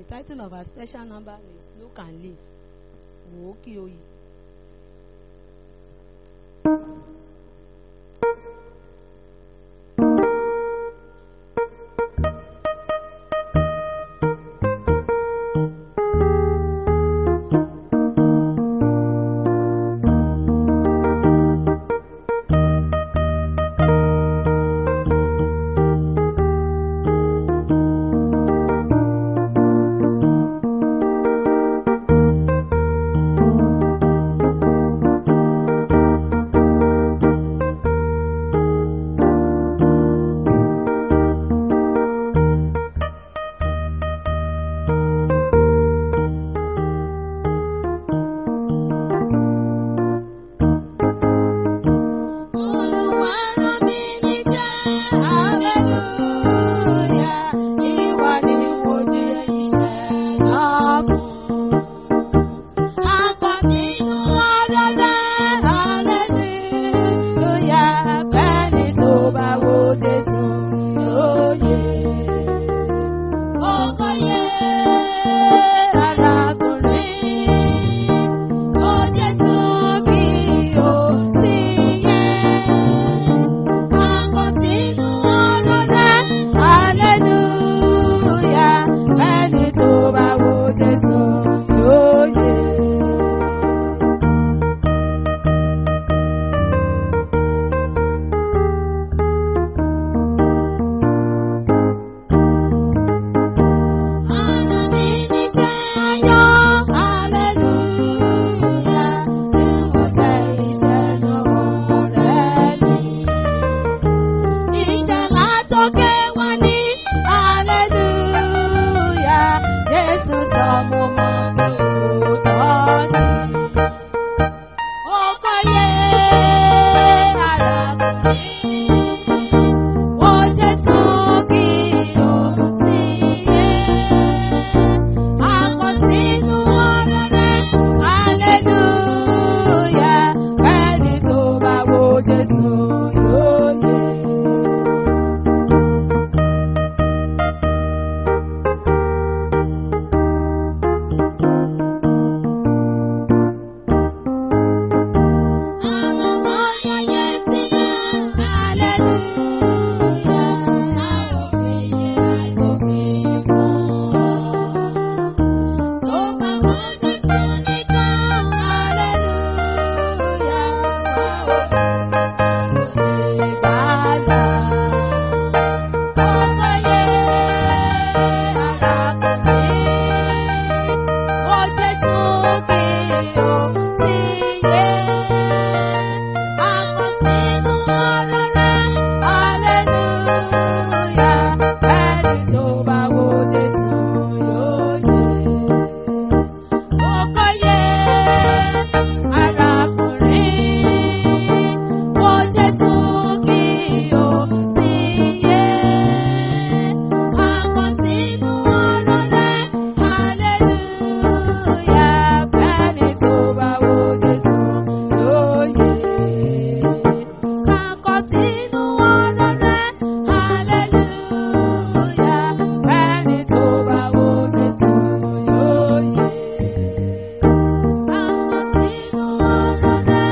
title of our special number is Look and Live. Wò ó kí o yìí. Olúwa rán mi níṣẹ́, hallelujah. Ìwọ ni mo di iṣẹ́ náà fún. Akọ nínú ọ̀rọ̀ rẹ̀, hallelujah. Bẹ́ẹ̀ni tó bá wo Jésù lóye. Kókó yé arákùnrin. Ó Jésù kí o sí yẹ. Akọ sínú ọ̀rọ̀ rẹ̀, hallelujah. Bẹ́ẹ̀ni tó bá wo Jésù lóye. Ọ̀nà mi níṣẹ́ ayọ̀, hallelujah. Ìwọ̀n jẹ́ iṣẹ́ lọ́wọ́ rẹ̀ mi. Iṣẹ́ látòkè wá ní, hallelujah. Jésù sọ mo mọ̀ mi ò tọ́ ni. Ó kọ́yé arákùnrin. Ó Jésù kí o sí yé. Akọ̀sínú ọ̀rọ̀ rẹ̀, hallelujah. Ẹni tó bá wo Jésù yóò yé. Àlọ́mọ́ yẹyẹ sílẹ̀, hallelujah. Táwọn fi yẹ àìlókè fún ọ. Tó bá mọ Jésù nìkan, hallelujah. Wà ó lè bàlá. Ọkọ yẹ arákùnrin. Ó Jésù kí o sí yé. Akọ̀sínú ọ̀rọ̀ rẹ̀, hallelujah. Ẹni tó bá wo Jésù yóò yé. Kókó yé arákùnrin. Ó Jésù kí o sí yé. Akọ̀sínú ọ̀rọ̀ rẹ̀, hallelujah. Ẹni tó bá wo Jésù yóò yé. Akọ̀sínú ọ̀rọ̀ rẹ̀, hallelujah. Ẹni tó bá wo Jésù yóò yé. Akọ̀sínú ọ̀rọ̀ rẹ̀,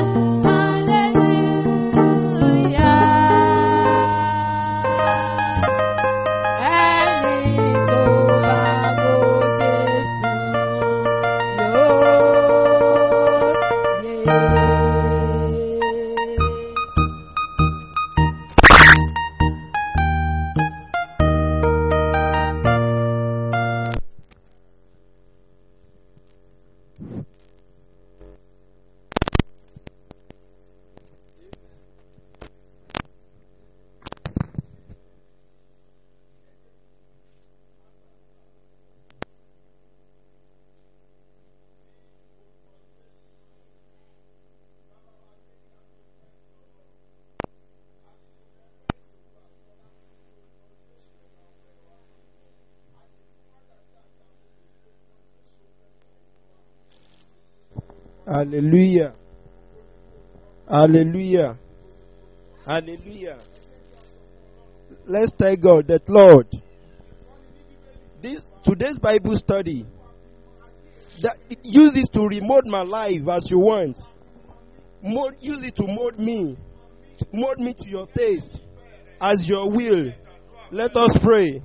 hallelujah. Ẹni tó bá wo Jésù yóò yé. Hallelujah. Hallelujah. Hallelujah. Let's thank God that Lord, this today today's Bible study. That use it to remold my life as you want. Mold, use it to mold me, mold me to your taste, as your will. Let us pray.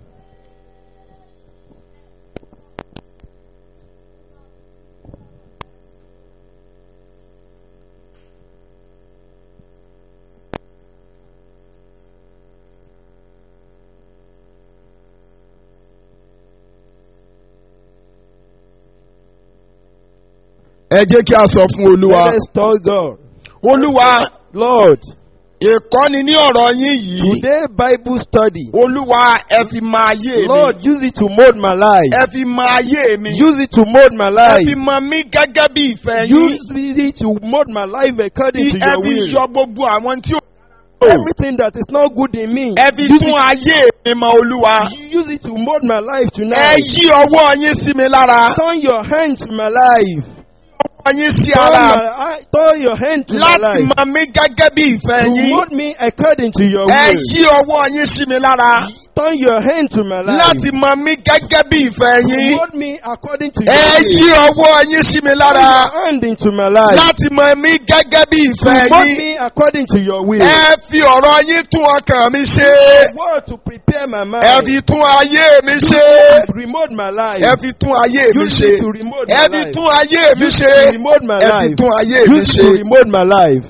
ẹ jẹ́ kí a sọ fún olúwa Let us tell God, olúwa Lord, ìkọ́ni ní ọ̀rọ̀ yín yìí today Bible study, olúwa ẹ fi mọ ayé mi Lord, use it to mold my life. ẹ fi mọ ayé mi Use it to mold my ẹ fi life. mọ mí gẹ́gẹ́ bí ìfẹ́ yín Use it to mold my life according to ẹ your fi will. yọ gbogbo àwọn tí ó Everything that is not good in me, ẹ fi use tún it, ayé mi mọ olúwa use it to mold my life ẹ tonight. yí ọwọ́ yín sí mi lára Turn your hand to my life. ọwọ́ yín sí Turn, ara my, eye- turn your hand to my láti life. mọ mí gẹ́gẹ́ bí ìfẹ́ To yín mold me according to your ẹ will. yí ọwọ́ yín sí mi lára Turn your hand to my life. láti mọ mí gẹ́gẹ́ bí ìfẹ́ To yín mold me according to your ẹ yí will. ọwọ́ yín sí mi Turn lára your hand into my life. láti mọ mí gẹ́gẹ́ bí To ìfẹ́ mold yín me according to your will. ẹ fi ọ̀rọ̀ yín tún ọkàn mi ṣe Word to prepare my mind. ẹ fi tún ayé mi ṣe Remold my life. ẹ fi tún ayé mi Use ṣe it to remold my ẹ fi life. tún ayé mi Use ṣe it to remold my ẹ fi life. tún ayé mi Use it to ṣe remold my life.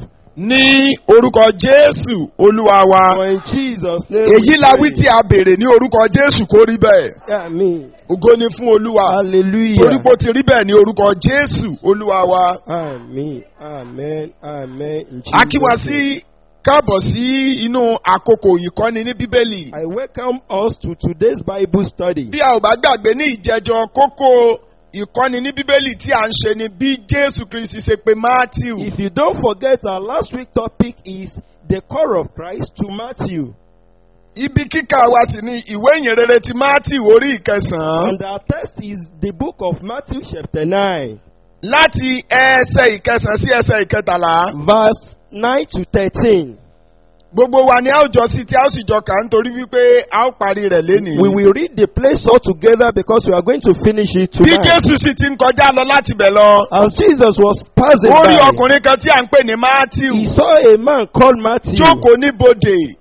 ní orúkọ Jésù Olúwa wa For in Jesus' name. èyí we la pray. wí tí a béèrè ní orúkọ Jésù kó rí bẹ́ẹ̀ Amen. ògo ni fún Olúwa Hallelujah. torí pé ó ti rí bẹ́ẹ̀ ní orúkọ Jésù Olúwa wa Amen. Amen. Amen. In a kí wa Jesus' name. sí káàbọ̀ sí inú àkókò ìkọ́ni ní Bíbélì I welcome us to today's Bible study. bí a ò bá gbàgbé ní ìjẹjọ kókó ìkọ́ni ní Bíbélì tí a ń ṣe ni bí Jésù Kristi ṣe pè Matthew If you don't forget, our last week topic is the call of Christ to Matthew. ibi kíkà wa sì ni ìwé ìyìnrere ti Matthew orí ìkẹsàn-án And our text is the book of Matthew, chapter 9, láti ẹsẹ̀ ìkẹsàn-án sí ẹsẹ̀ ìkẹtàlá verse 9 to 13. gbogbo wa ni a ó jọ sí tí a ó sì jọ kà á nítorí wípé a ó parí rẹ̀ lénìí. We will read the place all together because we are going to finish it bí tonight. Jésù sì ti ń kọjá lọ láti bẹ̀ lọ As Jesus was passing ó rí by, ọkùnrin kan tí à ń pè ní Matthew he saw a man called Matthew. jókòó níbodè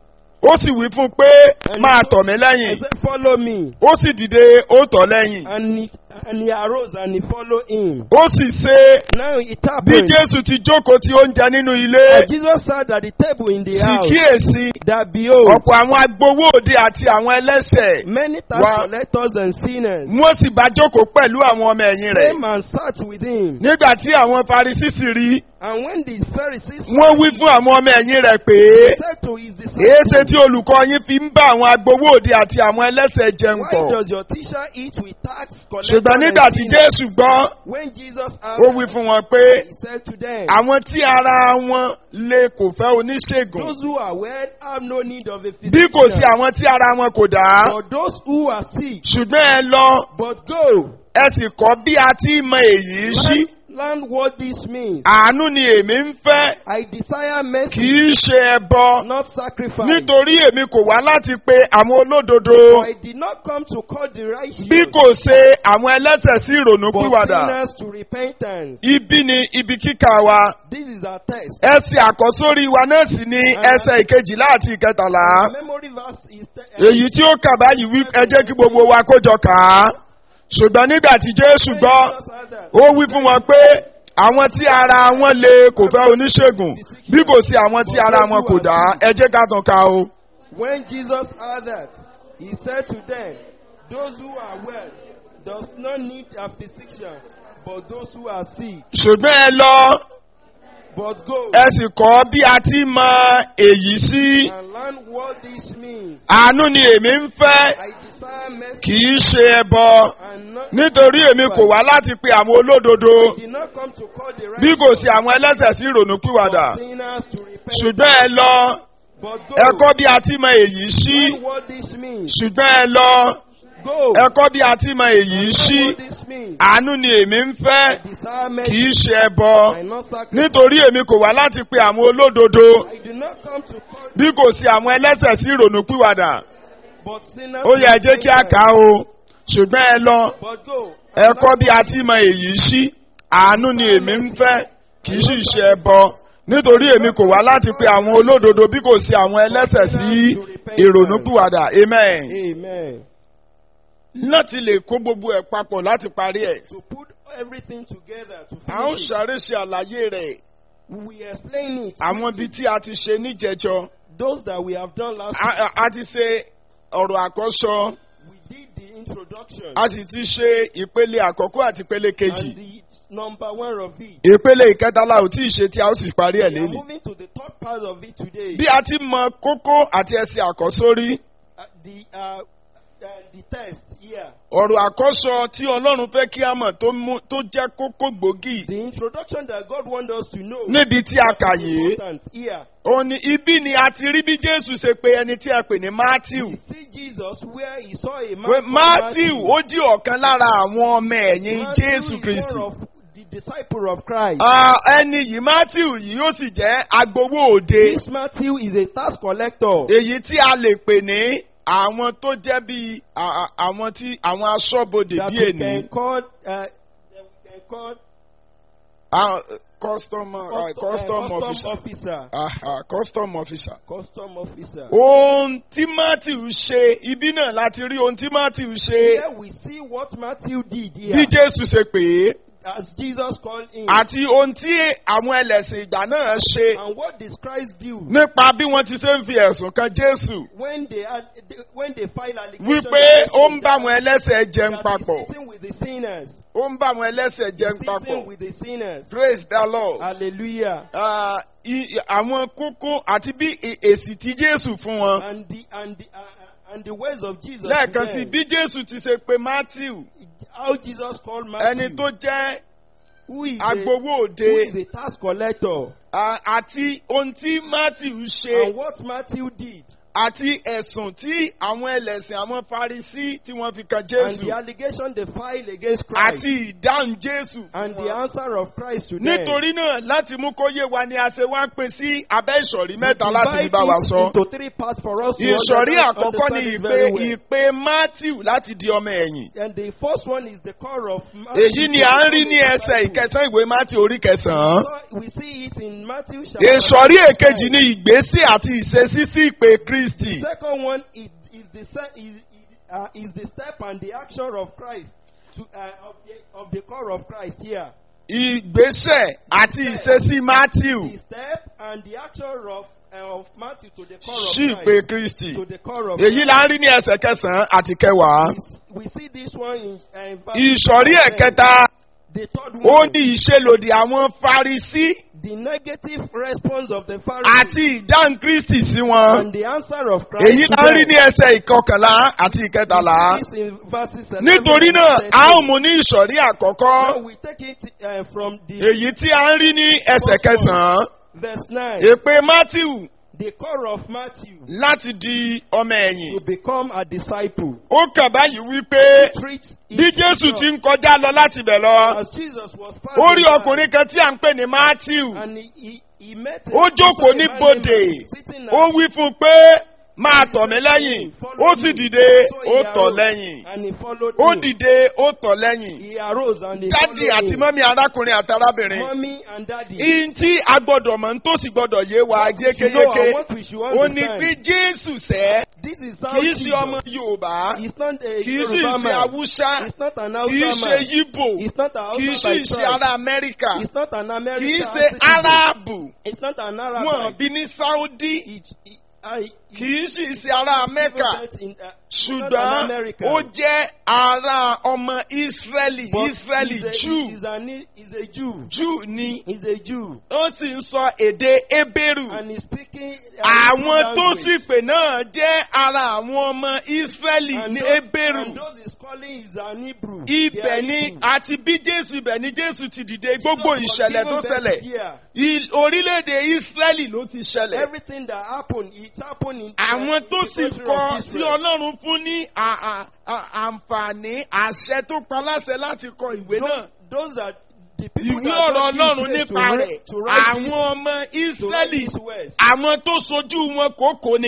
ó sì wí fún un pé máa tọ̀ mí He lẹ́yìn said, Follow me. ó sì dìde ó tọ̀ lẹ́yìn And he, and he arose and he followed him. ó sì ṣe Now it bí happened. Jésù ti jókòó ti oúnjẹ nínú ilé And Jesus sat at the table in the sì house. kíyèsí That behold, ọ̀pọ̀ àwọn agbowó òde àti àwọn ẹlẹ́ṣẹ̀ many tax Wa- collectors and sinners wọ́n sì bá jókòó pẹ̀lú àwọn ọmọ ẹ̀yìn rẹ̀ came and sat with him. nígbà tí àwọn Farisí sì rí And when the Pharisees saw wọ́n wí it, fún àwọn ọmọ ẹ̀yìn rẹ̀ pé he said to his èéṣe disciples, tí olùkọ́ yín fi ń bá àwọn agbowó òde àti àwọn ẹlẹ́ṣẹ̀ jẹun Why pọ̀ does your teacher eat with tax collectors ṣùgbọ́n and nígbà tí sinners? Jésù gbọ́ When Jesus ó wí asked, fún wọn pé he said to them, àwọn tí ara wọn le kò fẹ́ oníṣègùn Those who are well have no need of a bí kò sí physician, àwọn tí ara wọn kò dá but those who are sick. ṣùgbọ́n ẹ lọ But go, ẹ sì kọ́ bí a ti mọ èyí sí learn, learn what this means. àánú ni èmi ń fẹ́ I desire kì mercy, í ṣe ẹbọ not sacrifice. nítorí èmi kò wá láti pe àwọn olódodo For I did not come to call the righteous, bí kò ṣe àwọn ẹlẹ́ṣẹ̀ sí ìrònú but pìwàdà sinners to repentance. ibi ni ibi kíkà wa This is our text. ẹsẹ̀ àkọ́sórí wa náà sì ni ẹsẹ̀ ìkejìlá àti ìkẹtàlá The memory verse is te- èyí tí ó kà báyìí wí ẹ jẹ́ kí gbogbo wa kójọ kà á ṣùgbọ́n nígbà tí Jésù When gbọ́ Jesus heard that, ó wí fún wọn pé àwọn tí ara wọn le kò fẹ́ oníṣègùn bí kò sí àwọn tí ara wọn kò dá ẹ jẹ́ ká tàn ká o. When Jesus heard that, he said to them, Those who are well does not need a physician, but those who are sick. ṣùgbọ́n ẹ lọ But go ẹ sì kọ́ bí a ti mọ èyí sí and learn what this means. àánú ni èmi ń fẹ́ I desire mercy kì í ṣe ẹbọ and not nítorí èmi kò wá láti pe àwọn olódodo I did not come to call the bí kò righteous, sí àwọn ẹlẹ́ṣẹ̀ sí ìrònúpìwàdà but sinners to repent. ṣùgbọ́n ẹ lọ But go ẹ kọ́ bí a ti mọ èyí sí learn what this means. ṣùgbọ́n ẹ lọ Go ẹ kọ́ bí a ti mọ èyí learn sí what this means. àánú ni èmi ń fẹ́ I desire kì mercy í ṣe ẹbọ and not sacrifice. nítorí èmi kò wá láti pe àwọn olódodo I did not come to call bí kò sí àwọn ẹlẹ́ṣẹ̀ sí ìrònúpìwàdà but sinners ó to yẹ ẹ jẹ́ kí a repentance. kà á o ṣùgbọ́n ẹ lọ But go. ẹ kọ́ bí a ti mọ èyí sí àánú ni èmi ń fẹ́ kì í sì ṣe ẹbọ nítorí èmi kò wá láti pe àwọn olódodo bí kò sí àwọn ẹlẹ́ṣẹ̀ sí ìrònúpìwàdà amen Amen. láti lè kó gbogbo ẹ̀ papọ̀ láti parí ẹ̀ To put everything together to a ó finish it, sáré ṣe àlàyé rẹ̀ we explain it. àwọn ibi tí a ti ṣe níjẹjọ Those that we have done last a a- a ti ṣe ọ̀rọ̀ àkọ́sọ week, we did the introduction. a sì ti ṣe ìpele àkọ́kọ́ àti ìpele kejì And the number one of it. ìpele ìkẹtàlá ò tí ì ṣe tí a ó sì parí ẹ̀ We are lẹ́nu. moving to the third part of it today. bí a ti mọ kókó àti ẹsẹ̀ àkọ́sórí Uh, the uh, uh, the test here. ọ̀rọ̀ àkọ́sọ tí ọlọ́run fẹ́ kí a mọ̀ tó mú- tó jẹ́ kókó gbòógì The introduction that God wants us to know. níbi tí a kà yìí Important here. òun ni ibi ni a ti rí bí jésù ṣe pe ẹni tí a pè ní matthew We see Jesus where he saw a man. pé called matthew ó jí ọ̀kan lára àwọn ọmọ ẹ̀yìn Matthew jésù is kristi one of the disciple of Christ. Ah, ẹni yìí matthew yìí ó sì jẹ́ agbowó òde This Matthew is a tax collector. èyí tí a lè pè ní àwọn tó jẹ́ bí àwọn tí àwọn aṣọ́bodè that bí we ènìyàn. can call, uh, that we can call Ah, customer, uh, custom, custom uh, custom officer. officer. Aha, custom officer. Custom officer. Ohun tí Matthew ṣe, ibi náà láti rí ohun tí Matthew ṣe Here we see what Matthew did bí here. Jésù ṣe pè é As Jesus called him. àti ohun tí àwọn ẹlẹ́sìn ìgbà náà ṣe And what does Christ do? nípa bí wọ́n ti ṣe ń fi ẹ̀sùn kan Jésù When they, had, when they file allegation wípé against ó him ń bá àwọn ẹlẹ́sẹ̀ jẹun that papọ̀. he's sitting with the sinners. Ó ń bá àwọn ẹlẹ́sẹ̀ jẹun Sitting papọ̀. with the sinners. Praise the Lord. Hallelujah. Ah, i- àwọn kókó àti bí e- èsì tí Jésù fún wọn. And the and the uh, uh, and the words of Jesus. to Lẹ́ẹ̀kan sí them. bí Jésù ti ṣe pe Matthew How Jesus called Matthew. ẹni tó jẹ́ who is a, agbowó who òde is a tax collector. ah, àti ohun tí Matthew And ṣe what Matthew did. àti ẹ̀sùn tí àwọn ẹlẹ́sìn àwọn Farisí tí wọ́n fi kan And Jésù the allegation they filed against Christ. àti ìdáhùn Jésù. fún and the wọn. answer of Christ to them. Nítorí náà láti mú kó yé wa ni a ṣe wá pín sí abẹ́ ìsọ̀rí We mẹ́ta láti fi divide bá wa it sọ. into three parts for us to Ìsọ̀rí understand- àkọ́kọ́ ni understand it ìpè very well. ìpè Matthew láti di ọmọ ẹ̀yìn. And the first one is the core of Matthew. Èyí ni à ń rí ní ẹsẹ̀ ìkẹsàn ìwé Matthew orí kẹsàn-án. So we see it in Matthew chapter Ìsọ̀rí nine. èkejì ni ìgbésí àti ìṣesí sí ìpè Kristi. The second one is, is the se- is, is, uh, is the step and the action of Christ to uh, of, the, of the core of Christ here. Ìgbésẹ̀ àti ìṣesí Matthew The step and the action of uh, of Matthew to the core sí of ìpè Christ. Kristi. To the core of Èyí la ń rí ní ẹsẹ̀ kẹsàn-án àti kẹwàá. We, we see this one in, uh, in verse Ìsọ̀rí 10. ẹ̀kẹta The third ó one, ní ìṣelòdì àwọn Farisí the negative response of the Pharisees àti ìdáhùn Kristi sí wọn. and the answer of Christ. Èyí to la ń rí them. ní ẹsẹ̀ ìkọkànlá àti ìkẹtàlá. We see this in verses 11 Nítorí and náà, 13. a ó mú ní ìsọ̀rí àkọ́kọ́. Now we take it uh, from the Èyí tí a ń rí ní ẹsẹ̀ kẹsàn-án. verse 9. Èpè Matthew The core of Matthew láti di ọmọ to ẹ̀yìn. become a disciple. Ó kàn báyìí wípé Treat bí each Jésù other. ti ń kọjá lọ láti bẹ̀ lọ. As Jesus was passing Ó rí by, ọkùnrin kan tí à ń pè ní Matthew. and he, he, he met a- Ó jókòó he ní saw a man bòdè. named sitting Ó at- wí fún un pé máa tọ̀ mí lẹ́yìn. Ó sì dìde, So he ó tọ̀ arose lẹ́yìn. And he followed Ó him. dìde, ó tọ̀ lẹ́yìn. He arose and he Dádì followed àti him. mọ́mí arákùnrin àti arábìnrin. Mommy and daddy. Ihun tí a gbọ́dọ̀ mọ̀ ń tó sì gbọ́dọ̀ yé wa What we should know yékéyéké. and what we should Ó ní understand. pé Jésù sẹ́, This is how kì í ṣe Jesus. ọmọ Yorùbá, He's not a kì í sì Yoruba ṣe man. Awúsá, He's not an kì í Hausa ṣe man. Yíbò, He's not an kì í Hausa sì by ṣe tribe. ará Amẹ́ríkà, He's not an American kì í ṣe citizen. Aráàbù, He's not an Arab. wọ́n bí ní Sáúdí, He, he, I, kì í sì ṣe ará Mẹ́kà. In, uh, ṣùgbọ́n not an American. ó jẹ́ ará ọmọ Ísírẹ́lì But Ísírẹ́lì he's a, Júù He's, an, he's a Jew. Júù ni He's a Jew. ó sì ń sọ èdè Hébérù And he's speaking. uh, àwọn tó language. sì pè náà jẹ́ ara àwọn ọmọ Ísírẹ́lì And ní those- Hébérù And those he's calling is an Hebrew. ibẹ̀ They are ni Hebrew. àti bí Jésù ibẹ̀ ni Jésù ti dìde gbogbo Jesus was ìṣẹ̀lẹ̀ tó given birth ṣẹlẹ̀ here. I- orílẹ̀-èdè Ísírẹ́lì ló ti ṣẹlẹ̀ Everything that happened, it happened in àwọn in tó the sì country kọ of tí Israel. Ọlọ́run fún ní à- à- à- àǹfààní àṣẹ tó pa láṣẹ láti kọ ìwé náà. Those, those that the people ìwé that ọ̀rọ̀ God gives ọlọ́run grace to nípa write- rẹ̀ to write àwọn this- ọmọ to write Ísírẹ́lì these words. àwọn tó sojú wọn kòkó ni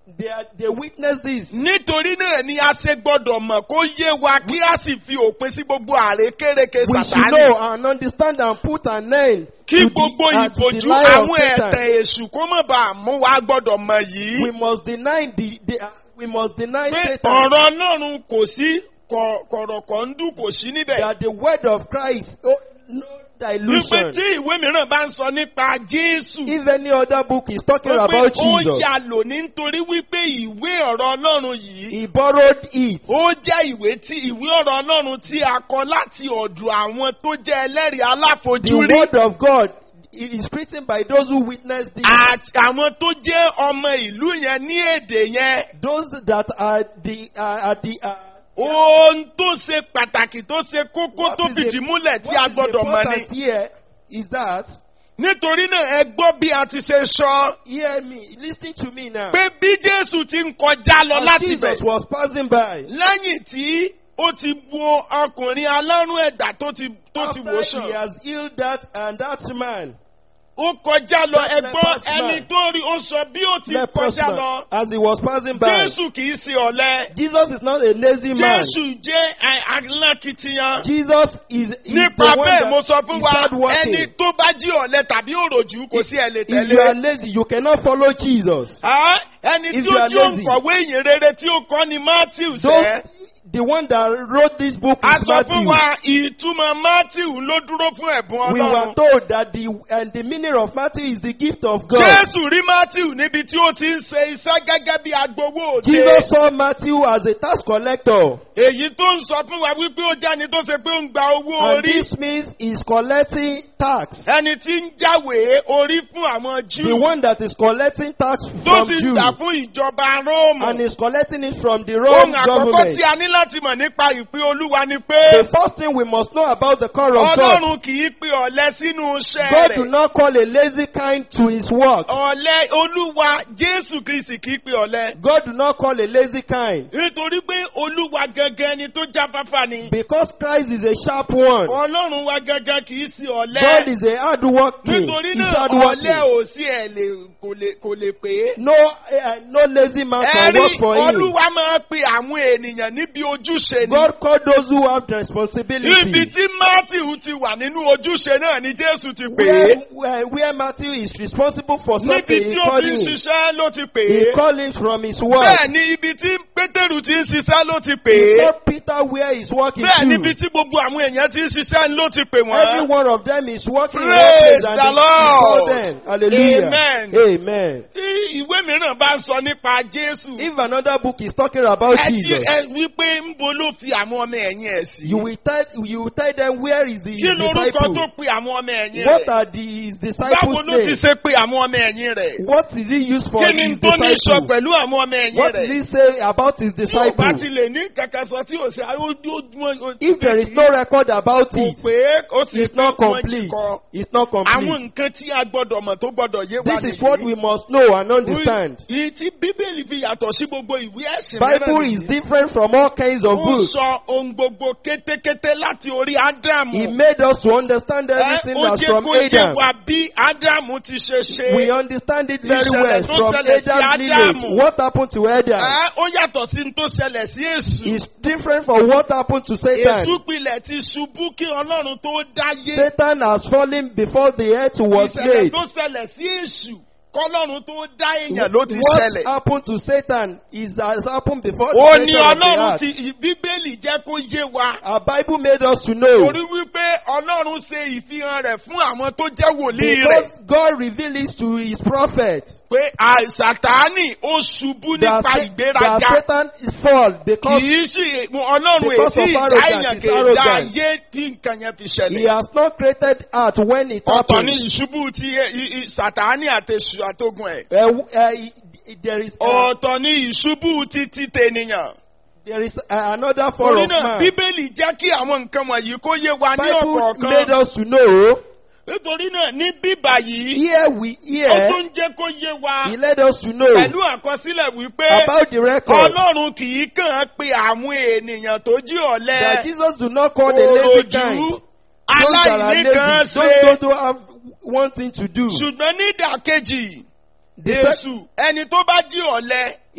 They, are, they witness this. nítorí náà ni a ṣe gbọ́dọ̀ mọ̀ kó yé wa kí a sì fi òpin sí gbogbo àrékérekè We should sàtánì. know and understand and put an end kí to gbogbo the, uh, to the ìbòjú lie of àwọn Satan. ẹ̀tẹ̀ èṣù kó mọ̀ bá a mú wa gbọ́dọ̀ mọ̀ yìí. We must deny the, the uh, we must deny pé Satan ọ̀rọ̀ ọlọ́run kò sí kọ̀- kọ̀rọ̀kọ̀ ń dún kò sí níbẹ̀. that the word of Christ, oh, no wípé dilution. tí ìwé mìíràn bá ń sọ nípa Jésù. If any other book is talking wípé about ó Jesus, yà lò nítorí wípé ìwé ọ̀rọ̀ ọlọ́run yìí. he borrowed it. ó jẹ́ ìwé tí ìwé ọ̀rọ̀ ọlọ́run tí a kọ láti ọ̀dọ̀ àwọn tó jẹ́ ẹlẹ́rìí The aláfojúrí. word of God it is written by those who witness this. àti àwọn tó jẹ́ ọmọ ìlú yẹn ní èdè yẹn. Those that are the uh, are the uh, ohun tó ṣe pàtàkì tó ṣe kókó What tó is the- fìdí múlẹ̀ tí a what is gbọ́dọ̀ mọ̀ ni. important here is that nítorí náà ẹ gbọ́ bí a ti ṣe sọ hear me, listen to me now. pé bí Jésù ti ń kọjá lọ As láti Jesus bẹ̀ was passing by, lẹ́yìn tí ó ti wo ọkùnrin alárùn ẹ̀dá tó ti tó ti wò after he sàn has healed that and that man, ó kọjá lọ That ẹgbọ́n leprous man. ẹni tó rí ó sọ bí ó ti leprous kọjá man, lọ as he was passing by, Jésù kì í ṣe ọ̀lẹ Jesus is not a lazy man. Jésù jẹ́ ẹ- alákìtìyàn Jesus is, is nípa the one bẹ́ẹ̀ mo sọ that fún is wa hardworking. ẹni tó bá jí ọ̀lẹ tàbí òròjú kò sí ẹ̀ lè If you are tẹ̀lé. lazy, you cannot follow Jesus. Ah, ẹni If tí you ó are jí lazy. òǹkọ̀wé ìyìn rere tí ó kọ́ ni Matthew Those, sẹ́. the one that wrote this book a is sọ fún Matthew. wa ìtumọ̀ Matthew ló dúró fún ẹ̀bùn We were Ọlọ́run. told that the and the meaning of Matthew is the gift of God. Jésù rí Matthew níbi tí ó ti ń ṣe iṣẹ́ gẹ́gẹ́ bí agbowó òde. Jesus saw Matthew as a tax collector. Èyí tó ń sọ fún wa wípé ó jẹ́ ẹni tó ṣe pé ó ń gba owó And orí. this means he's collecting tax. Ẹni tí ń jáwèé orí fún àwọn The Júù. one that is collecting tax Tó from sì ń Jews. gbà fún ìjọba Róòmù. And is collecting it from the Ohun Roman àkọ́kọ́ government. tí a ní láti mọ̀ nípa ìpín Olúwa ni pé The first thing we must know about the call of God. Ọlọ́run kì í pe ọ̀lẹ sínú iṣẹ́ God do rẹ̀. not call a lazy kind to his work. Ọ̀lẹ Olúwa Jésù Kristì kì í pe ọ̀lẹ. God do not call a lazy kind. Nítorí pé Olúwa gangan ni tó jáfáfá ni. Because Christ is a sharp one. Ọlọ́run wa gangan kì í sí God ọ̀lẹ. is a hard working. Nítorí He's náà hard ọ̀lẹ working. ò sí ẹ̀ lè kò lè kò lè pè é. No, uh, no lazy man can Ẹ̀rí work for him. Olúwa máa pe àwọn ènìyàn níbi ojúṣe ni. God called those who have the Ibi responsibility. tí Matthew ti wà nínú ojúṣe náà ni Jésù ti pè Where, é. where, where Matthew is responsible for Níbi something, tí he ó called ti ń him. ṣiṣẹ́ ló ti pè He é. called him from his work. Bẹ́ẹ̀ ni ibi tí Pétérù ti ń ṣiṣẹ́ ló ti pè He é. called Peter where he's working Bẹ́ẹ̀ níbi to. tí gbogbo àwọn èèyàn ti ń ṣiṣẹ́ ló ti pè Every wọ́n. one of them is working in one Praise place and the he- he Lord. called them. Hallelujah. Amen. Amen. Tí ìwé mìíràn bá ń sọ nípa Jésù. If another book is talking about Ẹ ti Jesus, ẹ wípé ń bo ló fi àwọn ọmọ ẹ̀yìn ẹ̀ sí. you will tell you will tell them where is the Kí lorúkọ tó disciple. pe àwọn ọmọ ẹ̀yìn What rẹ̀? are the his Báwo disciples' ló ti names? ṣe pe àwọn ọmọ ẹ̀yìn rẹ̀? What is he used for Kí ni his tó ní sọ disciple? pẹ̀lú àwọn ọmọ ẹ̀yìn What does rẹ̀? he say about his Tí ò bá ti disciple? lè ní kankan sọ tí ò ṣe àwọn If there is no record about kò it, pé ó sì it's pé not wọ́n jí complete. kọ. It's not Àwọn complete. nǹkan tí a gbọ́dọ̀ mọ̀ tó gbọ́dọ̀ yé wa This is what we must know and understand. Ìyí tí Bíbélì fi yàtọ̀ sí gbogbo ìwé ẹ̀sìn Bible is different from all kinds of Ó books. sọ ohun gbogbo kétékété láti orí Ádámù. He made us to understand Ẹ, everything Ó that's jẹ́ from kó yé Adam. wa bí Ádámù ti ṣe ṣe. We understand it very Ìṣẹ̀lẹ̀ well tó from ṣẹlẹ̀ sí Adam's lineage. Ádámù. What happened to Adam Ẹ, Ó yàtọ̀ sí ní tó ṣẹlẹ̀ sí Èṣù. is different from what happened to Satan. Èṣù pilẹ̀ ti ṣubú kí Ọlọ́run tó dáyé. Satan has fallen before the earth was Ìṣẹ̀lẹ̀ made. tó ṣẹlẹ̀ sí Èṣù kọ́lọ́run tó dá èèyàn ló ti What ṣẹlẹ̀. happened to Satan is has happened before Ó the ní creation of the Ọlọ́run earth. ti Bíbélì jẹ́ kó yé wa. Our Bible made us to know Torí wípé Ọlọ́run ṣe ìfihàn rẹ̀ fún àwọn tó jẹ́ wòlíì rẹ̀. because God revealed it to his prophets Pé àìsàtánì ó ṣubú that, nípa Sa- that ìgbéraga. Satan is fall because Kìí sì Ọlọ́run because èsì of ìdá arrogance, èèyàn he's kì í dá arrogant. ayé tí nǹkan yẹn fi he ṣẹlẹ̀. has not created earth when it Ọ̀tọ̀ ni happened. ìṣubú ti ẹ- i- i- Sàtánì àtẹ̀sù àtogun ẹ̀. Uh, w- uh, i- i- there is uh, Ọ̀tọ̀ ni ìṣubú ti ti tènìyàn. there is uh, another form Torí of náà man. Bíbélì jẹ́ kí àwọn nǹkan wọ̀nyí kó yé wa ní Bible made ọ̀kọ̀ọ̀kan. us to know. Nítorí náà ní bíbà yìí, Here we ó hear. tún jẹ́ kó yé wa He led us to know pẹ̀lú àkọsílẹ̀ wípé about the record Ọlọ́run kì í kàn án pe àwọn ènìyàn tó jí that ọ̀lẹ, Jesus do not call the lazy kind. òròjú, Those that are aláìní kan lazy, ṣe. those who have one thing to do. Ṣùgbọ́n ní ìdàkejì, The sec- Èṣù ẹni tó bá jí ọ̀lẹ,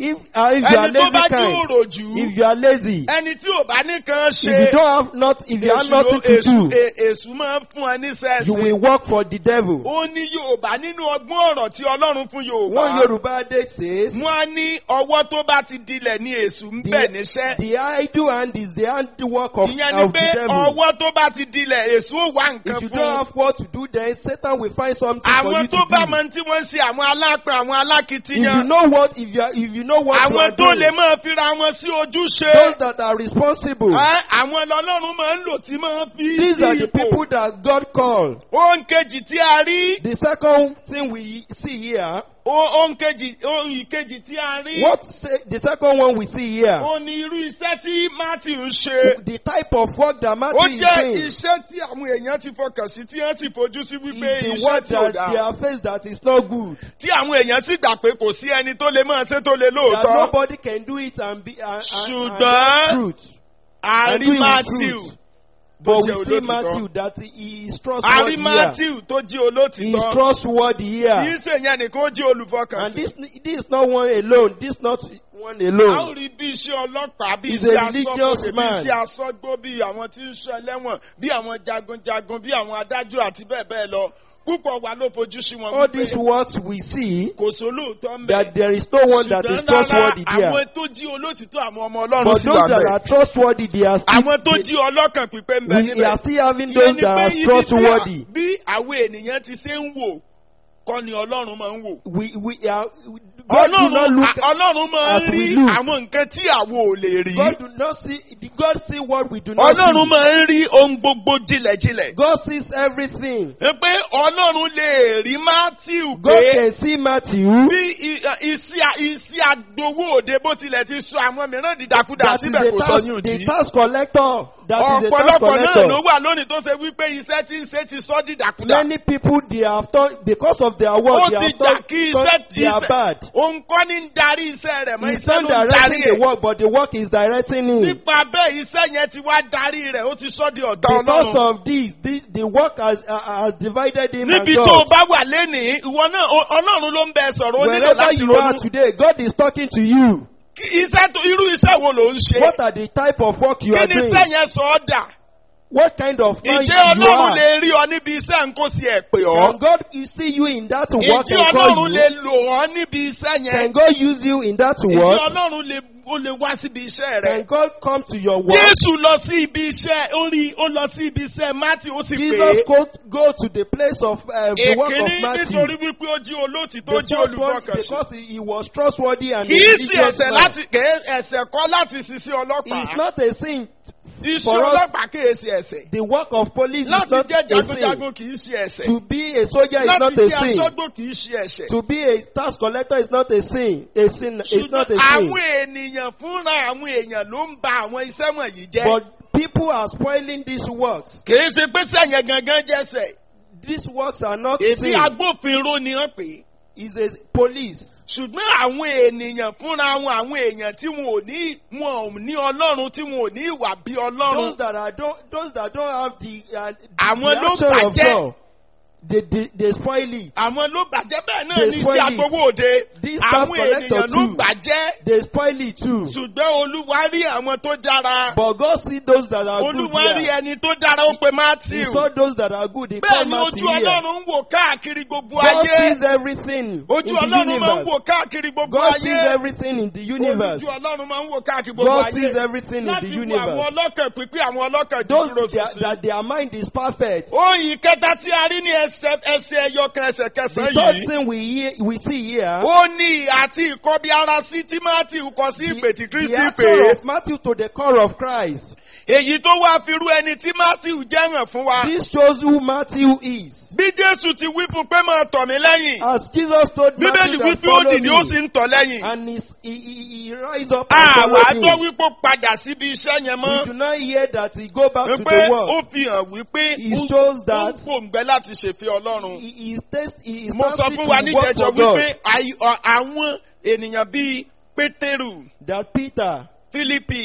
If, uh, if you are ẹni tó bá lazy jí kind, òròjú if you are lazy, ẹni tí ò bá nìkan if you ṣe don't have not, if you have èṣù ló- nothing to èṣù- do, è- èṣù máa ń fún ẹ ní you sẹ́ẹ̀sì. will work for the devil. ó ní yorùbá nínú ọgbọ́n ọ̀rọ̀ tí ọlọ́run fún One yorùbá. Yoruba adage says, wọ́n á ní ọwọ́ tó bá ti dilẹ̀ ní èṣù ń bẹ̀ níṣẹ́. the idle hand is the handiwork of, ìyẹn ni of the pé devil. ọwọ́ tó bá ti dilẹ̀ èṣù ó wá nǹkan If you fún don't un. have what to do, then Satan will find something for àwọn you tó bá to do. mọ tí wọ́n ń ṣe àwọn alápẹ̀ àwọn If you alákìtìyàn. know what, if you, are, if you know what you àwọn are tó lè doing, máa fira wọn sí ojúṣe. those that are responsible, Ẹ́, àwọn lọ́lọ́run máa ń lò tí máa fi these sí are the ipò. people that God called. ohun kejì tí a rí. The second thing we see here, o- ohun kejì ohun ìkejì tí a rí. what say, the second one we see here, ó ní irú iṣẹ́ tí matthew ń ṣe. the type of work that ó Matthew is jẹ́ doing iṣẹ́ tí àwọn èèyàn ti fọkàn sí tí wọ́n sì fojú sí wípé is the iṣẹ́ work tí ò that they dáa. are faced that is not good. tí àwọn èèyàn sì gbà pé kò sí ẹni tó lè máa ṣe tó lè That lóòótọ́. nobody can do it and be and, and, and Ṣùgbọ́n- that's truth. a And rí do it with matthew truth. tó But jẹ́ we see olótìtọ́. Matthew that he is a trustworthy rí here. matthew tó jí He is olótìtọ́. trustworthy kì í here. ṣe yẹn nìkan ó jí And olùfọkànsìn. this this is not one alone. This not one a ó alone. rí bí iṣẹ́ ọlọ́pàá bí He's iṣẹ́ a religious asọ́gbó bí man. iṣẹ́ asọ́gbó bí àwọn tí ń ṣọ́ ẹlẹ́wọ̀n bí àwọn jagunjagun bí àwọn adájọ́ àti bẹ́ẹ̀ bẹ́ẹ̀ lọ púpọ̀ wa ló fojú sí wọn All wípé these works we see kò sólóòótọ́ ń bẹ̀. that there is no one that is ṣùgbọ́n trustworthy lára there. àwọn tó jí olótìtọ́ àwọn ọmọ ọlọ́run But sì those wà that bẹ́ẹ̀. are trustworthy, they are still. àwọn tó jí ọlọ́kàn pípé ń bẹ we níbẹ̀. are still having Ìyẹn those ni that pé are ibi tí trustworthy. à- bí àwọn ènìyàn ti ṣe ń wò kọ́ ni ọlọ́run máa ń wò. We we are. God do not ọlọ́run look. à- ọlọ́run máa ń as we rí look. àwọn nǹkan tí àwo ò lè rí. God do not see. God see what we do not ọlọ́run see. máa ń rí ohun gbogbo jinlẹ̀jinlẹ̀. God sees everything. ẹ pé ọlọ́run lè rí matthew God pé can see Matthew. bí i- iṣẹ́ iṣẹ́ agbowó òde bó tilẹ̀ ti sọ àwọn mìíràn dìdàkudà That is síbẹ̀ the kò sọ tax, ní òdì. the tax collector. That is the tax ọ̀pọ̀lọpọ̀ náà ló collector. wà lónìí tó ṣe wípé iṣẹ́ tí ń ṣe ti sọ dìdàkudà. Many people they have done because of their ó work. They ti have gbà done, kí done iṣẹ́ they are bad. òun kọ́ ní ń darí iṣẹ́ rẹ̀ mọ́ He's iṣẹ́ not ló ń darí directing the ẹ̀. work, but the work is directing him. nípa bẹ́ẹ̀ iṣẹ́ yẹn ti wá darí rẹ̀ ó ti sọ di ọ̀tá Because ọlọ́run. of this, this the work has, uh, has divided him and níbi tó o God. bá wà lénìí ìwọ náà o- ọlọ́run ló ń bẹ sọ̀rọ̀ ó nílò Wherever láti you are ronú. today, God is talking to you. Kí iṣẹ́ tó irú iṣẹ́ wo ló ń ṣe? What are the type of work you kí are ni doing? iṣẹ́ yẹn sọ ọ́ dà? What kind of man you ǹjẹ́ ọlọ́run are? lè rí ọ níbi iṣẹ́ nǹkó sí ẹ̀ pé Can ọ́? God you see you in that work ǹjẹ́ and call ọlọ́run you? lè lò ọ́ níbi iṣẹ́ Can yẹn? God use you in that ǹjẹ́ work? ọlọ́run lè ó lè wá síbi iṣẹ́ Can rẹ̀? God come to your work? Jésù lọ sí ibi iṣẹ́ ó rí ó lọ sí ibi iṣẹ́ Matthew ó sì pè Jesus é. go, go to the place of uh, the work Èkíní of Matthew. nítorí wípé ó jí olóòtítọ́ ó The jí first one, olùfọkànsìn. because he, he was trustworthy and a Kì í sí religious ẹ̀sẹ̀ man. láti kì í ẹ̀sẹ̀ kọ́ láti ṣiṣẹ́ ọlọ́pàá. It's not a sin. Iṣẹ́ for us- ọlọ́pàá kì í ṣe ẹ̀sẹ̀. The work of police is Láti not jẹ́ a sin. jagunjagun kì í ṣe ẹ̀sẹ̀. To be a soldier is Láti not a jẹ́ sin. aṣọ́gbó kì í ṣe ẹ̀sẹ̀. To be a tax collector is not a sin. A sin is Ṣùgbọ́n not a sin. àwọn ènìyàn fúnra àwọn èèyàn ló ń ba àwọn iṣẹ́ wọ̀nyí jẹ́. But people are spoiling these works. Kì í ṣe pé sẹ́yìn gangan jẹ́sẹ̀. These works are not Èmi sin. agbófinró ni wọ́n pè é. Is a police. Ṣùgbọ́n àwọn ènìyàn fúnra wọn àwọn èèyàn tí wọn ò ní wọn ò ní Ọlọ́run tí wọn ò ní ìwà bí Those Ọlọ́run. that are don't those that don't have the uh, the, Àwọn the ló action of bàjẹ́. God, they, they they spoil it. Àwọn ló bàjẹ́ bẹ́ẹ̀ náà They ní spoil iṣẹ́ it. agbowó òde. These tax Àwọn collector ènìyàn ló too. bàjẹ́. They spoil it too. Ṣùgbọ́n Olúwa rí àwọn tó dára. But God see those that are good Olúwa rí here. ẹni tó dára ó pe He Matthew. saw those that are good. He called Bẹ́ẹ̀ ni Matthew ojú here. Ọlọ́run ń wò káàkiri gbogbo God ayé. sees everything Ojú in the Ọlọ́run máa ń universe. wò káàkiri gbogbo God sees ayé. everything in the universe. Ojú Ọlọ́run máa ń wò káàkiri gbogbo God ayé. sees everything in the Láti wo àwọn universe. ọlọ́kàn pípín àwọn ọlọ́kàn Those dúró that, sísìn. that their mind is perfect. Oyin kẹta tí a rí ní ẹsẹ̀ ẹsẹ̀ ẹyọkan ẹsẹ̀ The kẹsàn-án third yìí. thing we hear, we see here, Ó ní àti ìkọbi ara sí Tímátì kọ sí ìpè tí the, Kristi the pè action é. of Matthew to the core of Christ. Èyí tó wá fi rú ẹni tí Matthew jẹ́ hàn fún wa. This shows who Matthew is. Bí Jésù ti wí fún pé máa tọ̀ mí lẹ́yìn. As Jesus told Bíbélì Matthew wí that pé ó follow dìde ó sì me, ń tọ̀ lẹ́yìn. and he's- he, he, he rise up and Àwa follow gbọ́ him. wípé ó padà síbi iṣẹ́ yẹn We mọ́. do not hear that he go back to Wípé the ó world. fi hàn wípé He ó shows ó ń that fòǹgbẹ́ láti ṣèfẹ́ Ọlọ́run. he, he is taste, he is Mo sọ thirsty fún wa to work níjẹjọ for God. wípé àyè- ọ- àwọn ènìyàn bíi Pétérù, That Peter, Fílípì,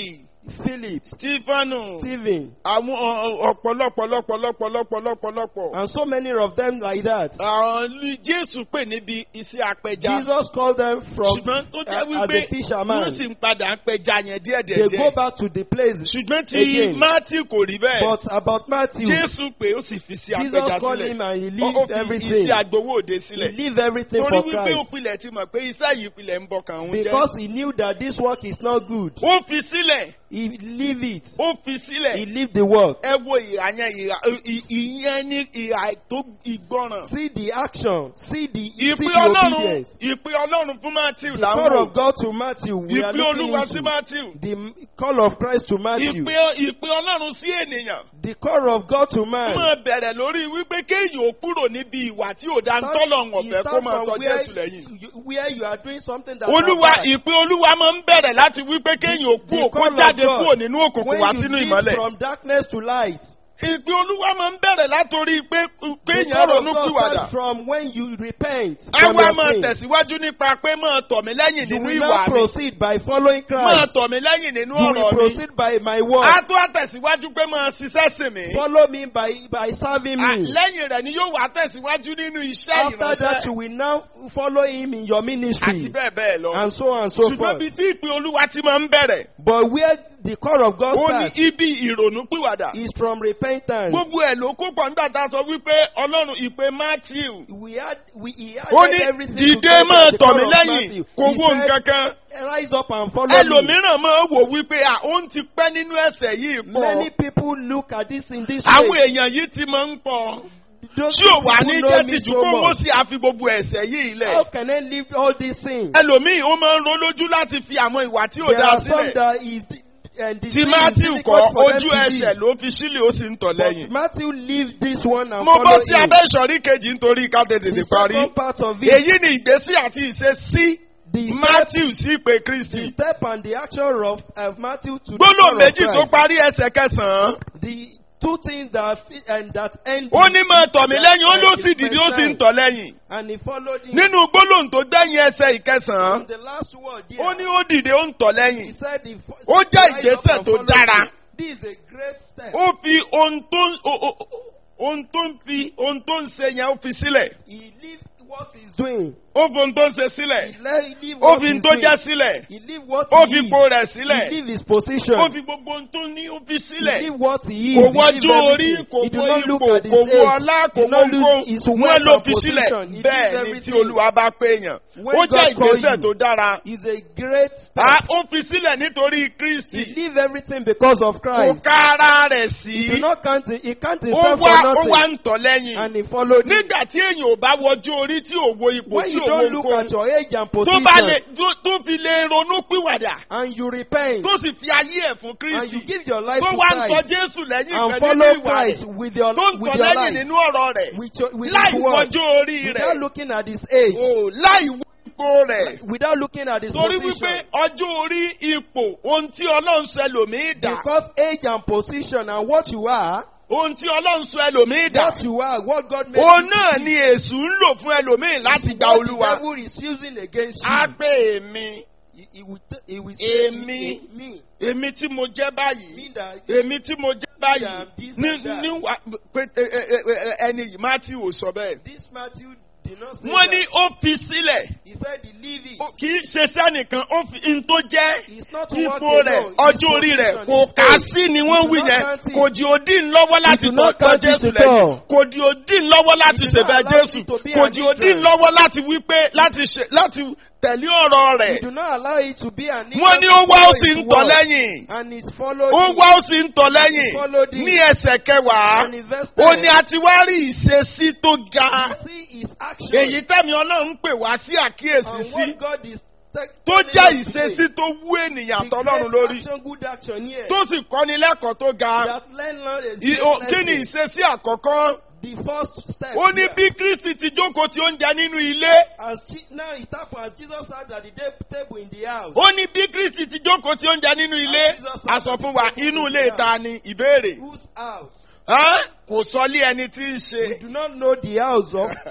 Philip, stefanu Stephen, àwọn ọ- ọ̀pọ̀lọpọ̀ lọ́pọ̀lọpọ̀ lọ́pọ̀lọpọ̀ lọ́pọ̀. and so many of them like that. àwọn ní jésù pè níbi iṣẹ́ apẹja. Jesus called them from ṣùgbọ́n tó jẹ́ uh, as wípé a fisherman. wọ́n sì ń padà ń pẹja yẹn They go díẹ̀díẹ̀. back to the place. ṣùgbọ́n tí again. mátì kò rí bẹ́ẹ̀. But about Matthew, jésù pé ó sì fi sí apẹja Jesus called him sílẹ̀. and he Ó- ó leave fi everything. iṣẹ́ agbowó òde He sílẹ̀. leave everything torí for wípé ó Christ. pilẹ̀ ti mọ̀ pé iṣẹ́ yìí pilẹ̀ ń bọ̀ kàn ń jẹ́. Because he knew that this work is not good. ó fi sílẹ̀ He leave it. ó fi He sílẹ̀. leave the work. ẹ wo ìhà yẹn ìhà ì- ìyẹn ní ìhà tó ìgbọràn. See the action. See the, see ìpè the ọlọ́run obedience. ìpè ọlọ́run fún matthew The là ń call wò. of God to Matthew. We are ìpè looking olúwa sí into matthew. the call of Christ to Matthew. ìpè ìpè ọlọ́run sí ènìyàn. The call of God to ó man. máa bẹ̀rẹ̀ lórí wípé kéèyàn ó kúrò níbi ìwà tí ò dáa ń Start- tọ́lọ̀ you ọ̀fẹ́ kó start máa from tọ́ where jésù lẹ́yìn. you- Where you are doing something that olúwa are bad. ìpè olúwa máa ń bẹ̀rẹ̀ láti wípé kéèyàn ó kú The òkú call of jáde God, kúrò nínú òkùnkùn When wá you sínú lead ìmọ́lẹ̀. from darkness to light. ìpè olúwa máa ń bẹ̀rẹ̀ látòrí pé The kéèyàn call of ronú God pìwàdà. starts from when you repent from àwa your máa sin. tẹ̀síwájú nípa pé máa tọ̀ mí lẹ́yìn You nínú will ìwà not mi. proceed by following máa Christ. tọ̀ mí lẹ́yìn nínú You will ọ̀rọ̀ mi. proceed by my word. a tún àtẹ̀síwájú pé máa ṣiṣẹ́ sìn mí. Follow me by by serving À, me. lẹ́yìn rẹ̀ ni yóò wá tẹ̀síwájú nínú iṣẹ́ After that, you ìránṣẹ́ will now follow him in your àti ministry, bẹ́ẹ̀ bẹ́ẹ̀ lọ. and so on and so ṣùgbọ́n bí forth. tí ìpè olúwa ti máa ń bẹ̀rẹ̀ But where the call of God ó ní starts ibi ìrònú pìwàdà. is from repentance. gbogbo ẹ̀ ló kó pọ̀ nígbà tá a sọ wípé ọlọ́run ìpè matthew We had we he had ó ní everything dìde together, máa the tọ̀ call mí of lẹ́yìn Matthew. kò He wo said, nǹkan kan. Rise up and follow me. ẹlòmíràn máa wò wípé à ó ti pẹ́ nínú ẹ̀sẹ̀ yìí Many pọ̀. people look at this in this àwọn way. èèyàn yìí ti máa ń pọ̀. Those tí ò wà people ní know jẹ́ me tìjú so kó wọ́n much. sì àfi gbogbo ẹ̀sẹ̀ yìí How lẹ̀. can I leave all these things? ẹlòmíì ó máa ń ro lójú láti fi àwọn ìwà tí ò There dáa are some sílẹ̀. that is and the tí thing is matthew difficult kọ́ for them ojú to ẹsẹ̀ leave. ló fi sílẹ̀ ó sì ń tọ̀ But lẹ́yìn. Matthew leave this one and mo bọ́ follow sí him. abẹ́ ìsọ̀rí kejì nítorí ká tètè The parí. second part of it, èyí ni ìgbésí àti ìṣesí the step, matthew sí ìpè the kristi. step and the action of, of Matthew to the gbólóhùn call of méjì tó Christ. parí ẹsẹ̀ kẹsàn-án. The two things that fit and that end. ó ní máa tọ̀ mí that lẹ́yìn ó ló end sì is dìde ó sì ń first tọ̀ lẹ́yìn. And he followed him. nínú gbólóhùn tó gbẹ̀yìn ẹsẹ̀ ìkẹsàn-án From the last word there, ó ní ó dìde ó ń tọ̀ he lẹ́yìn. said he fo- Ó jẹ́ rise up ìgbésẹ̀ and tó follow dára. him. This is a great step. ó fi ohun tó o- o- o- ohun tó ń fi ohun tó ń ṣe yẹn ó fi sílẹ̀. He leave what he's doing. ó fi ohun tó ń ṣe sílẹ̀. He le- he leave ó what fi ohun he's tó doing. jẹ́ sílẹ̀. He leave what ó he fi is. ipò rẹ̀ He sílẹ̀. leave his position. ó fi gbogbo ohun tó ní ó fi He sílẹ̀. leave what he is. kò He leave wọ́jú orí everything. kò He do wọ́ not look ipò at his kò wọ́ age. ọlá He kò do wọ́ not look nǹkan his wọ́n wealth ló and fi sílẹ̀ position. He leave bẹ́ẹ̀ ni tí everything. olúwa bá pé èèyàn. When ó jẹ́ God call ìgbésẹ̀ you, tó dára. Is a great step. Ah, ó fi sílẹ̀ nítorí He kristi. leave everything because of kò Christ. ká ara rẹ̀ He do sí. not count. He count ó himself wá for ó wá nothing. ń tọ̀ lẹ́yìn. And he followed him. nígbà tí èèyàn ò bá wọjú orí tí ò wo ipò When tí you ò wo don't look at nǹkan your age and tó position bá lè tó- tó fi lè ronú pìwàdà and you repent tó sì fi ayé ẹ̀ fún and you kristi give your life tó to wá ń tọ Christ jésù lẹ́yìn and pẹ̀lú follow ìwà Christ rẹ̀ with your tó ń with tọ̀ your lẹ́yìn life nínú ọ̀rọ̀ rẹ̀ with your with láì his word wọjú orí without rẹ̀ looking at his age o láì wo ipò rẹ̀ without looking at his torí position wípé ọjọ́ orí ipò ohun tí ọlọ́run sọ ẹlòmíì dà because age and position and what you are ohun tí ọlọ́run sọ ẹlòmíì dà what you are what God made òun you náà to ni be èṣù ń lò fún ẹlòmíì láti gba what olúwa the devil is using against you á pé èmi he, he will t- he will say Èmi. me èmi tí mo jẹ́ báyìí me that èmi tí mo jẹ́ báyìí am this ní and that. ní wà pé ẹ- ẹ- ẹ- ẹ- ẹni yìí matthew ò sọ bẹ́ẹ̀. this Matthew did not say wọ́n ní that ó fi sílẹ̀ he said he leave it Ó- kì í ṣe sẹ́nìkan ó fi n tó jẹ́ He's not to walk ipò rẹ̀ alone. His ọjọ́ orí rẹ̀ position, kò his kà á age. sí ni He wọ́n do wí not yẹn count it. kò di òdì lọ́wọ́ láti do tọ́ not tọ́ count it jésù at lẹ́yìn all. kò di òdì lọ́wọ́ láti He do not ṣèbẹ̀ allow jésù it to be kò an di òdì hindrance. lọ́wọ́ láti wí pé láti ṣe láti tẹ̀lé ọ̀rọ̀ He rẹ̀ do not allow it to be an wọ́n ní hindrance ó wá to ó follow sì his ń tọ̀ word. lẹ́yìn and he's followed ó him. wá ó sì ń tọ̀ lẹ́yìn followed him. ní ẹsẹ̀ kẹwàá and invested. ó ní a ti wá rí ìṣesí tó ga You see his action èyí tẹ́mi ọlọ́run ń pè wá sí àkíyèsí and sí what God is te- tó telling jẹ́ us today. ìṣesí tó wú ènìyàn The àtọlọ́run great lórí action, good action here. tó sì kọ́ni lẹ́kọ̀ọ́ tó ga that learn Lord is I- great o- kí ni lesson. ìṣesí àkọ́kọ́ The first step. ó ní here. bí kristi ti jókòó tí ó ń jẹ nínú ilé As Je- now it happened as Jesus sat at the de- table in the house. ó ní bí kristi ti jókòó tí ó ń jẹ nínú ilé a sọ fún wa inú ilé ta ni ìbéèrè Whose house? Hán? kò sọ lé ẹni tí ń We ṣe do not know the house of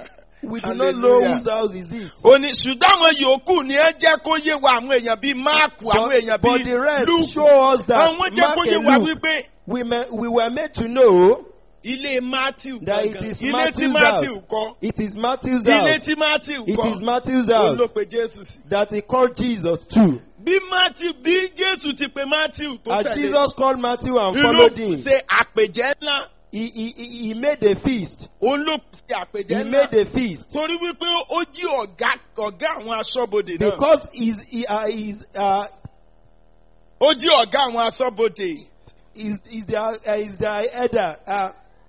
We do not know Hallelujah. whose house is it. ó ní ṣùgbọ́n àwọn yòókù ni ẹ jẹ́ kó yé wa àwọn èèyàn bíi máàkù àwọn But, èèyàn but bíi the rest lúùkù show us that àwọn jẹ́ kó Mark yé and wa Luke, wípé we, ma- we were made to know ilé matthew that it gangan is ilé tí Matthew's matthew house. kọ́ It is Matthew's ilé house. tí matthew It kọ́ is Matthew's òun ló house pe jésù sí. that he called Jesus to. bí matthew bí jésù ti pe matthew tó As tẹ̀lé Jesus called Matthew and inú followed him, ṣe àpèjẹ ńlá he, he, he he made a feast. òun ló ṣe àpèjẹ He ńlá made a feast. torí wípé ó jí ọ̀gá ọ̀gá àwọn aṣọ́bodè náà Because he's, he, uh, he's, uh, ó jí ọ̀gá àwọn aṣọ́bodè he's, he's, their, uh, he's their elder. Uh,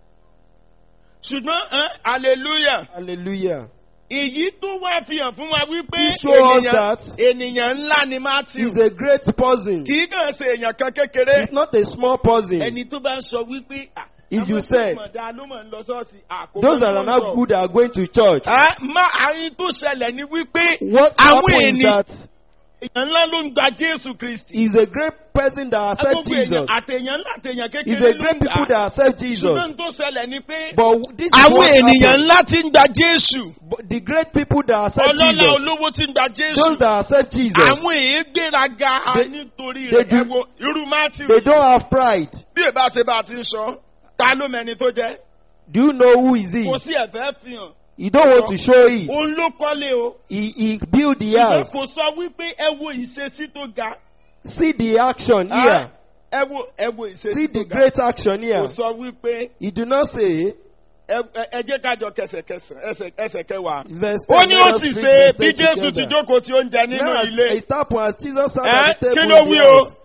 ṣùgbọ́n ẹ́n, hallelujah hallelujah. èyí tó wá fi hàn fún wa wípé He show us ènìyàn that ènìyàn ńlá ni matthew he's a great person. kì í kàn ṣe èèyàn kan kékeré He's not a small person. ẹni tó bá ń sọ wípé ah, If you àwọn said, tó mọ̀ dáa ló mọ̀ ń lọ sọ́ọ̀sì àkókò Those that are not good are going to church. má àyín tó ṣẹlẹ̀ ni wípé What àwọn happened is ènìyàn that èèyàn ńlá ló ń gba jésù kristi he's a great person that accepts Gbogbo èèyàn Jesus. àtèèyàn ńlá àtèèyàn He's kékeré a ló great ń people gbà that accept Jesus. ṣùgbọ́n tó ṣẹlẹ̀ ni pé But this is àwọn what ènìyàn happened. ńlá ti ń gba jésù But the great people that accept ọlọ́lá Jesus, olówó ti ń gba jésù those that accept Jesus, àwọn èèyàn gbéraga They- nítorí they rẹ̀ do- ẹ wo irú matthew they don't have pride. bí èbá ṣe bá a ti ń sọ ta ló mẹni tó jẹ́ Do you know who is he? kò sí ẹ̀fẹ́ fi hàn You don't want to show it. òun ló kọ́lé o He, he built the ṣùgbọ́n house. kò sọ wípé ẹ wo ìṣesí tó ga See the action here. ẹ wo ẹ wo See ìṣesí tó the ga great action kò here. sọ wípé He do not say, ẹ ẹ- ẹ jẹ́ kájọ kẹsẹ̀kẹsẹ̀ ẹsẹ̀ ẹsẹ̀ kẹwàá. verse ó 10, ní let ó us sì read ṣe verse bí 10 jésù ti together. jókòó tí ó ń jẹ nínú Now, ilé it happened as Jesus sat ẹ at the kí table ló in wí the o house.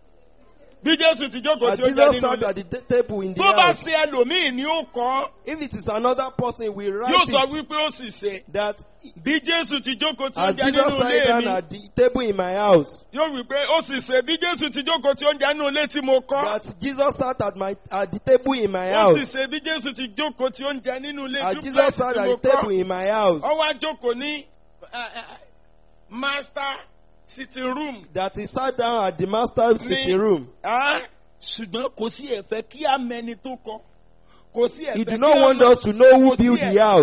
bí jésù ti jókòó As tí ó ń jẹ Jesus nínú sat ilé at the ta- table in the tó bá house. ṣe ẹlòmíì ni ó kọ́ If it is another person, we write yóò sọ it wípé ó sì ṣe that bí jésù ti jókòó tí ó as ń jẹ Jesus nínú sat ilé down mi at the table in my house, yóò wí pé ó sì ṣe bí jésù ti jókòó tí ó ń jẹ nínú ilé tí mo kọ́ that Jesus sat at my at the table in my ó sì house. ṣe bí jésù ti jókòó tí ó ń jẹ nínú ilé As Jesus duplex sat tí at mo the table kọ́ in my house, ó wá jókòó ní eh, eh, master sitting room that he sat down at the master's sitting room. Ah, ṣùgbọ́n kò sí ẹ̀fẹ́ kí á mẹni tó kọ kò sí ẹ̀fẹ́ He do kí not á want mọ- us to know who kò sí built ẹ̀- the house.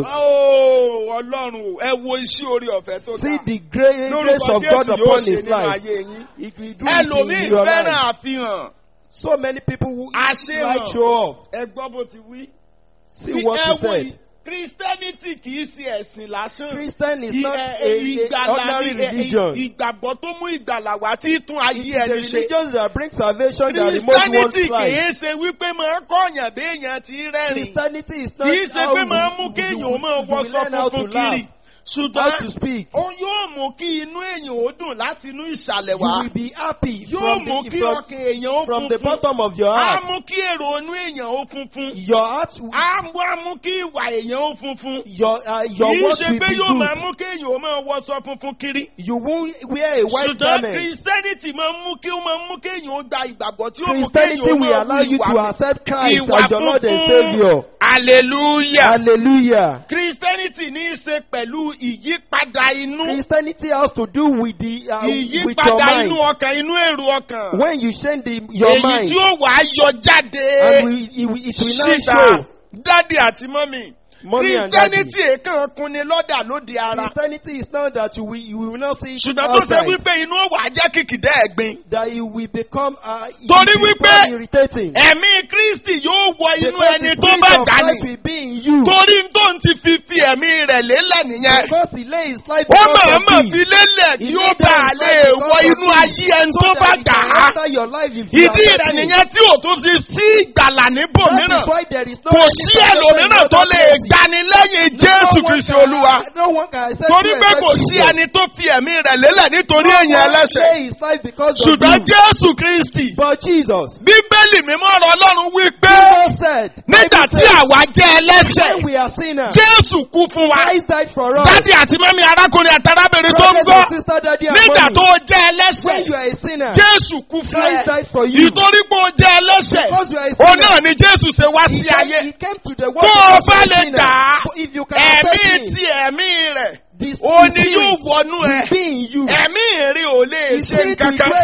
Oh, ọlọ́run o, ẹ wo iṣẹ́ orí ọ̀fẹ́ tó See ga the great lórúkọ grace of God Jésù yóò upon ṣe his nínú life. ayé yín He will do it ẹlòmíì in your fẹ́ràn life. àfihàn So many people who Àṣehàn. like show off. ẹ gbọ́ bó ti wí. See Bí what ẹ he wo said. yìí, Christianity kì í ṣe ẹ̀sìn lásán. Christian is Ì- not ẹ- a, a ìgbàlà ordinary ni- ẹ- religion. Ìgbàgbọ́ tó mú ìgbàlà wá tí tún It ayé is a ẹni ṣe. religion that brings salvation that removes one's Christianity life. kìí ṣe wípé máa ń kọ́yàn béèyàn ti rẹ́rìn. Christianity is not Kìí ṣe how pé máa ń we, mú we, kéèyàn ó we, máa we wọṣọ learn how to funfun laugh, kiri. how to Ṣùgbọ́n speak. ó yóò mú kí inú èèyàn ó dùn láti inú ìsàlẹ̀ You wá. will be happy Yóò from mú the, kí from, ọkàn èèyàn ó from the funfun. bottom of your Á heart. mú kí èrò inú èèyàn ó funfun. Your heart, will- Á mú á mú kí ìwà èèyàn ó funfun. your, uh, your Kìí words ṣe will pé be yóò máa good. mú kéèyàn ó máa wọṣọ funfun kiri. You won't wear a white Ṣùgbọ́n garment. Christianity máa ń mú kí ó máa ń mú kéèyàn ó gba ìgbàgbọ́ tí ó mú Christianity kéèyàn ó will máa allow wù you to ìwà accept Christ ìwà as your Lord and funfun. Savior. Hallelujah. Hallelujah. Christianity ní í ṣe pẹ̀lú ìyípadà inú. Christianity has to do with the uh, with your Ìyípadà inú mind. ọkàn inú èrò ọkàn. When you change the, your Èyí mind, tí ó wà á yọ jáde. and we, it, will- it will not Síta. show. Dádì àti mọ́mì. Mommy and daddy. Christianity èèkàn kunni lọ́dà lóde ara. Christianity is not that you will, you will not see it Ṣùgbọ́n tó ṣe outside. wípé inú ó wà á jẹ́ kìkìdá ẹ̀gbin. That you will become uh, you Torí will wípé become irritating. Ẹ̀mí Kristi yóò wọ inú Because ẹni the tó spirit bá of gbà Christ ní. will be in you. Torí tó ń ti fi fi ẹ̀mí rẹ̀ lélẹ̀ nìyẹn. Because he lay his life Ó because mọ̀ọ́mọ̀ of fi thee. lélẹ̀ He kí ó laid bá down a his lè life wọ because of inú thee. ayé ẹni So tó that bá he gbà can á. enter your life if you Ìdí accept rẹ̀ him. nìyẹn tí ò tún fi sí ìgbàlà That níbòmíràn. is why there is no Kò any sí salvation in ẹlòmíràn other tó lè places. gbani lẹ́yìn No Jésù one Kristi can- Olúwa. No one can accept Torí you pé except kò sí Jesus. ẹni tó fi ẹ̀mí rẹ̀ lélẹ̀ nítorí No èèyàn one ẹlẹ́sẹ̀. lay his life because of Ṣùgbọ́n you. Jésù Kristi. But Jesus, Bíbélì mímọ́ ọ̀rọ̀ Ọlọ́run wí pé Jesus said, nígbà Bible tí said, àwa jẹ́ when ẹlẹ́sẹ̀, we are sinners, Jésù kú fún wa. Christ died for us. Dádì àti mẹ́mi arákùnrin àti arábìnrin tó ń Brothers gbọ́. and sisters, daddy and Nígbà mommy, tó o jẹ́ when you ẹlẹ́sẹ̀, are a sinner, Jésù kú fún Christ ẹ. died for you. Ìtorí pé o jẹ́ ẹlẹ́sẹ̀, Because you are a òun sinner, náà ni Jésù ṣe wá he sí came, ayé. he came to the world Tó o because you bá are a lè sinner. dà á, But if you can Ẹ̀mí accept him, ti ẹ̀mí rẹ̀, the ó ní yóò spirit wọnú ẹ. will be in you. Ẹ̀mí rí ò lè The ṣe spirit will nǹkankan. dwell in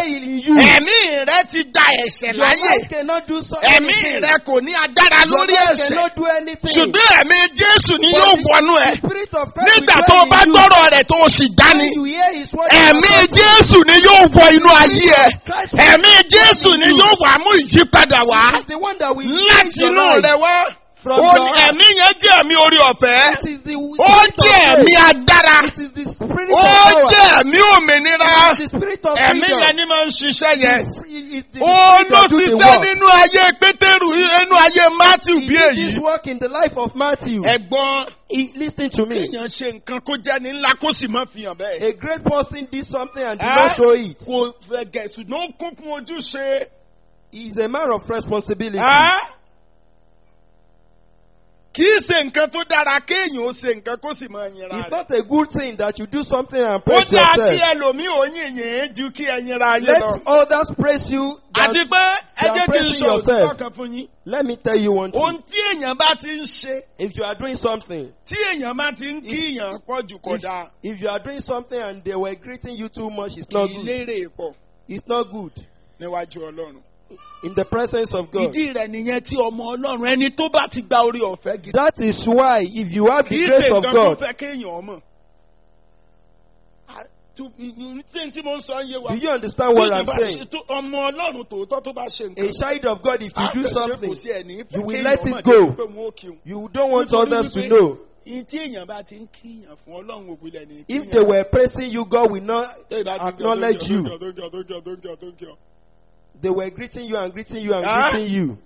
you. ẹ̀mí rẹ ti da ẹ̀ṣẹ̀ Your láyè mind cannot do so ẹ̀mí anything. rẹ kò ní agbára Your lórí mind ẹ̀ṣẹ̀ cannot do anything. ṣùgbọ́n ẹ̀mí jésù ni But yóò the- wọnú ẹ the Spirit of Christ nígbà will tó o dwell bá in you. gbọ́rọ̀ rẹ̀ tó o sì dání When you hear his word, ẹ̀mí you are jésù ni yóò wọ inú ayé ẹ Christ will ẹ̀mí jésù ni yóò wà mú ìyípadà wá is the one that will láti change your inú life. rẹ wá From Ó your ní heart. ẹ̀mí yẹn jẹ́ ẹ̀mí orí ọ̀fẹ́ This is the ó spirit of jẹ́ ẹ̀mí grace. agbára This is the spirit ó of power. jẹ́ ẹ̀mí òmìnira This is the spirit of ẹ̀mí freedom. yẹn ni máa ń ṣiṣẹ́ yẹn It's the ó spirit ló that do the ṣiṣẹ́ work. nínú ayé pétérù nínú ayé matthew He bí did this èyí work in the life of Matthew. ẹ̀gbọ́n He, listen to me. èèyàn ṣe nǹkan kó jẹ́ ní ńlá kó sì má fi hàn bẹ́ẹ̀ A great person did something and did Eh? not show it. kò fẹ́ gẹ̀ ṣùgbọ́n ó kún fún ojúṣe. He is a man of responsibility. Ẹ́? kì í ṣe nǹkan tó dára kéèyàn ó ṣe nǹkan kó sì máa yinra It's rẹ̀. not a good thing that you do something and ó praise dáa kí yourself. ẹlòmíì ò yìnyín ju kí ẹ yinra ayé Let lọ. others praise you. àti than- pé ẹ you are jẹ́ kí n praising sọ òtítọ́ yourself. kan fún yín. Let me tell you one ohun thing. tí èèyàn bá ti ń ṣe If you are doing something, tí èèyàn bá ti ń kí èèyàn pọ̀ jù kò dáa if you are doing something and they were greeting you too much, it's not kì í good. lérè pọ̀ It's not good. níwájú ọlọ́run. In the presence of God. ìdí rẹ̀ nìyẹn tí ọmọ ọlọ́run ẹni tó bá ti gba orí ọ̀fẹ́ gidi. That is why if you have kì the í grace ṣe of nǹkan tó God, fẹ́ kéèyàn mọ̀. tí tí mo ń sọ ń yé wa. do you understand what Bí I'm ìjọba saying? ṣe tó- ọmọ ọlọ́run tòótọ́ tó bá ṣe A nǹkan. child of God, if you do something, something you will let it go. go. you don't want Nítorí others to wípé know. Ìyí tí èèyàn bá ti ń kíyàn fún ọlọ́run òpìlẹ̀ ní If they were praising you, God will not Tẹ́lẹ̀ bá ti ń kí ọ, acknowledge tó ń you. kí ọ, tó ń kí ọ, tó ń kí ọ, tó ń kí ọ, tó ń kí ọ. They were greeting you and greeting you and Ah. greeting you.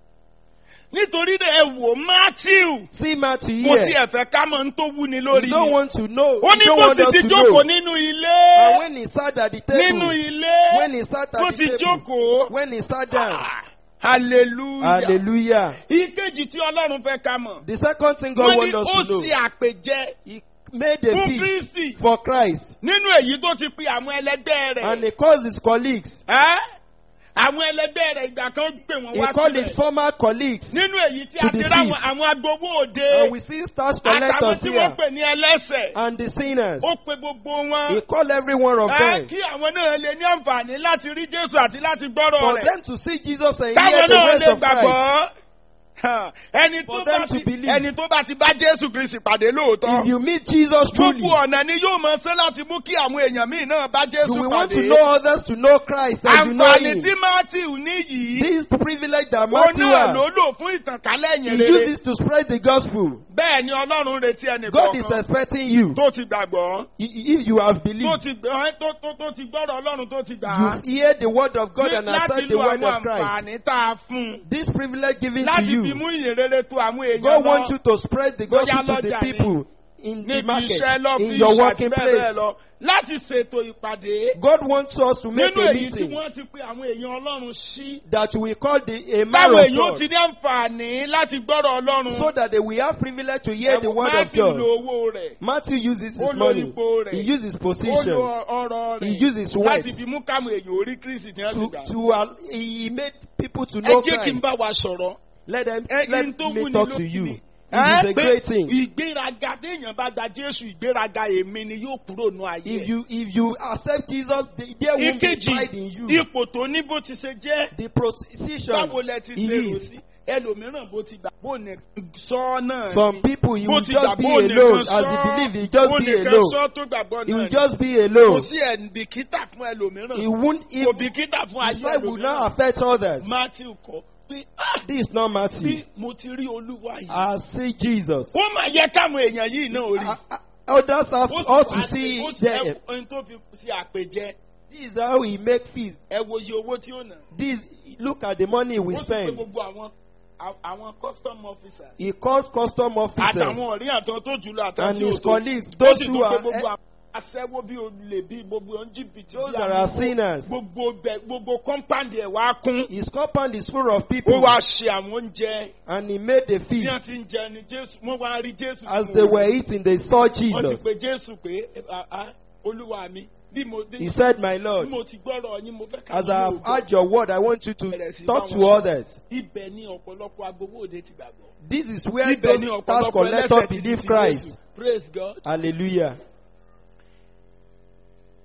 nítorí rẹ̀ ẹ wò Matthew See Matthew mo sì here. ẹ̀fẹ́ ká mọ̀ ń tó wú ni You lórí don't ni. want to know. ó You ní don't bó want sì us ti to jókòó know. nínú And ilé when he sat at the nínú table, ilé when he sat tó at ti the table, jókòó. when he sat down, Ah, hallelujah. hallelujah. ìkejì tí ọlọ́run fẹ́ ká mọ̀. The second thing God wọ́n ní wants ó us to know, ṣe àpèjẹ he made a fún feast Kristi for Christ nínú èyí tó ti pe àwọn ẹlẹgbẹ́ and rẹ̀. he called his colleagues. Ẹ́? àwọn ẹlẹgbẹ́ rẹ̀ ìgbà kan pè wọ́n He wá called his sílẹ̀. former colleagues. nínú èyí tí to a ti the ráwọn feast. àwọn agbowó òde And we see tax àtàwọn collectors tí here wọ́n pè ní ẹlẹ́sẹ̀. and the sinners. ó pe gbogbo He wọn. called every one of Ẹ́, them kí àwọn náà lè ní àǹfààní láti rí Jésù àti láti gbọ́rọ̀ for rẹ̀. them to see Jesus and hear Táwọn the náà words lè of Christ. gbàgbọ́. Ha, ẹni tó For bá them to ti believe. ẹni tó bá ti bá Jésù Kristi pàdé lóòótọ́. If you meet Jesus truly, Gbogbo ọ̀nà ni yóò máa ṣe láti mú kí àwọn èèyàn míì náà bá you Jésù will want to pàdé. know others to know Christ as you know Àǹfààní Him. tí Matthew ní yìí, This privilege that ó Matthew náà has, ló lò fún ìtànkálẹ̀ he ẹ̀yìn rere. uses to spread the gospel. Bẹ́ẹ̀ ni Ọlọ́run retí ẹnì God is kọ̀ọ̀kan expecting you. tó ti gbàgbọ́, I- If you have tó believed, ti gbọ́- tó tó- tó ti gbọ́rọ̀ Ọlọ́run tó ti gbà á. you hear the word of God Ní- and Láti accept the lo word àwọn of Christ. àǹfààní tá a fún un. This privilege given to Láti fi you, mú ìyìn rere tó àwọn èèyàn God lọ. wants you to spread the gospel Bóyá to the lọ́jà ni, people in the níbi market, iṣẹ́ in lọ́fíìsì your àti working bẹ́ẹ̀ bẹ́ẹ̀ place. lọ. Láti ṣètò ìpàdé. God wants us to make Nínú a èyí tí meeting wọ́n ti pe àwọn èèyàn Ọlọ́run sí. that we call the a man Táwọn of èèyàn ó God ti ní àǹfààní láti gbọ́rọ̀ Ọlọ́run. so that they will have privilege to hear the word of Matthew God. lo owó rẹ̀. Matthew uses Ó his lo money. ipò rẹ̀. He uses his Ó position lo ọrọ̀ He rẹ̀. used his Láti words fi mú káwọn èèyàn orí Kristi tí wọ́n sì to, gbà. to al- he made people to Ẹ know jẹ́ kí n Christ. bá wa sọ̀rọ̀. Let them Ẹ let kí n tó me wú ni talk to lókè you. ni. It is a Ẹ great pé thing. ìgbéraga téèyàn bá gba Jésù ìgbéraga èmi ni yóò kúrò nù ayé. If you if you accept Jesus, the- there won't be Ìkejì pride in you. ipò tó ní bó ti ṣe jẹ́. The position Báwo lẹ ti he ṣe rò is. sí? Ẹlòmíràn bó ti gbà bó ní sọ náà Some ni. people he Bó will ti just gbà be bó nìkan alone as sọ. he believe he just Bó be nìkan alone. sọ tó gbàgbọ́ He will náà ni. just be Kò alone. sí ẹ̀ǹbìkítà fún ẹlòmíràn. He won't Kò even bìkítà fún his ayé life will not ẹlòmíràn. affect others. Matthew kọ pé "Ah, This is not Matthew. bí mo ti rí olúwa yìí. I see Jesus. Ó máa yẹ káwọn èèyàn yìí náà rí. Uh, uh, Others have Ó sì ought to wá see sí- ó sì- them. ẹ- ohun tó fi ṣe àpèjẹ. This is how he make feast. Ẹ wo iye owó tí ó nà. This look at the money we Ó sì pé spend. gbogbo àwọn à- àwọn custom officers. He calls custom officers àtàwọn ọ̀rí àtàn tó jùlọ àtàn and tí ò his tó. colleagues, ó those sì who tún pé are gbogbo eh, àwọn aṣẹ́wó bí olè bí gbogbo ohun jìbìtì those bí that àwọn are gbogbo- sinners. gbogbo bẹ gbogbo compound ẹ̀ wá kún. His compound is full of ó people wá ṣe àwọn oúnjẹ and he made a bí feast. wọ́n ti ń jẹ ni Jésù wọ́n wá rí Jésù. As tí they wọ́n were rí. eating, they saw wọ́n ti Jesus. pe Jésù pé "Ah, ah, olúwa mi bí mo bí He said, My bí Lord, mo ti gbọ́rọ̀ yín mo fẹ́ ká as I have heard your word, I want you to talk to others. ibẹ̀ ni ọ̀pọ̀lọpọ̀ agbowó òde ti gbàgbọ́. This is where ibẹ̀ those ni tax ọ̀pọ̀lọpọ̀ collectors ẹlẹ́sẹ̀ ti di believe ti Christ. Jésù. Praise God. Hallelujah.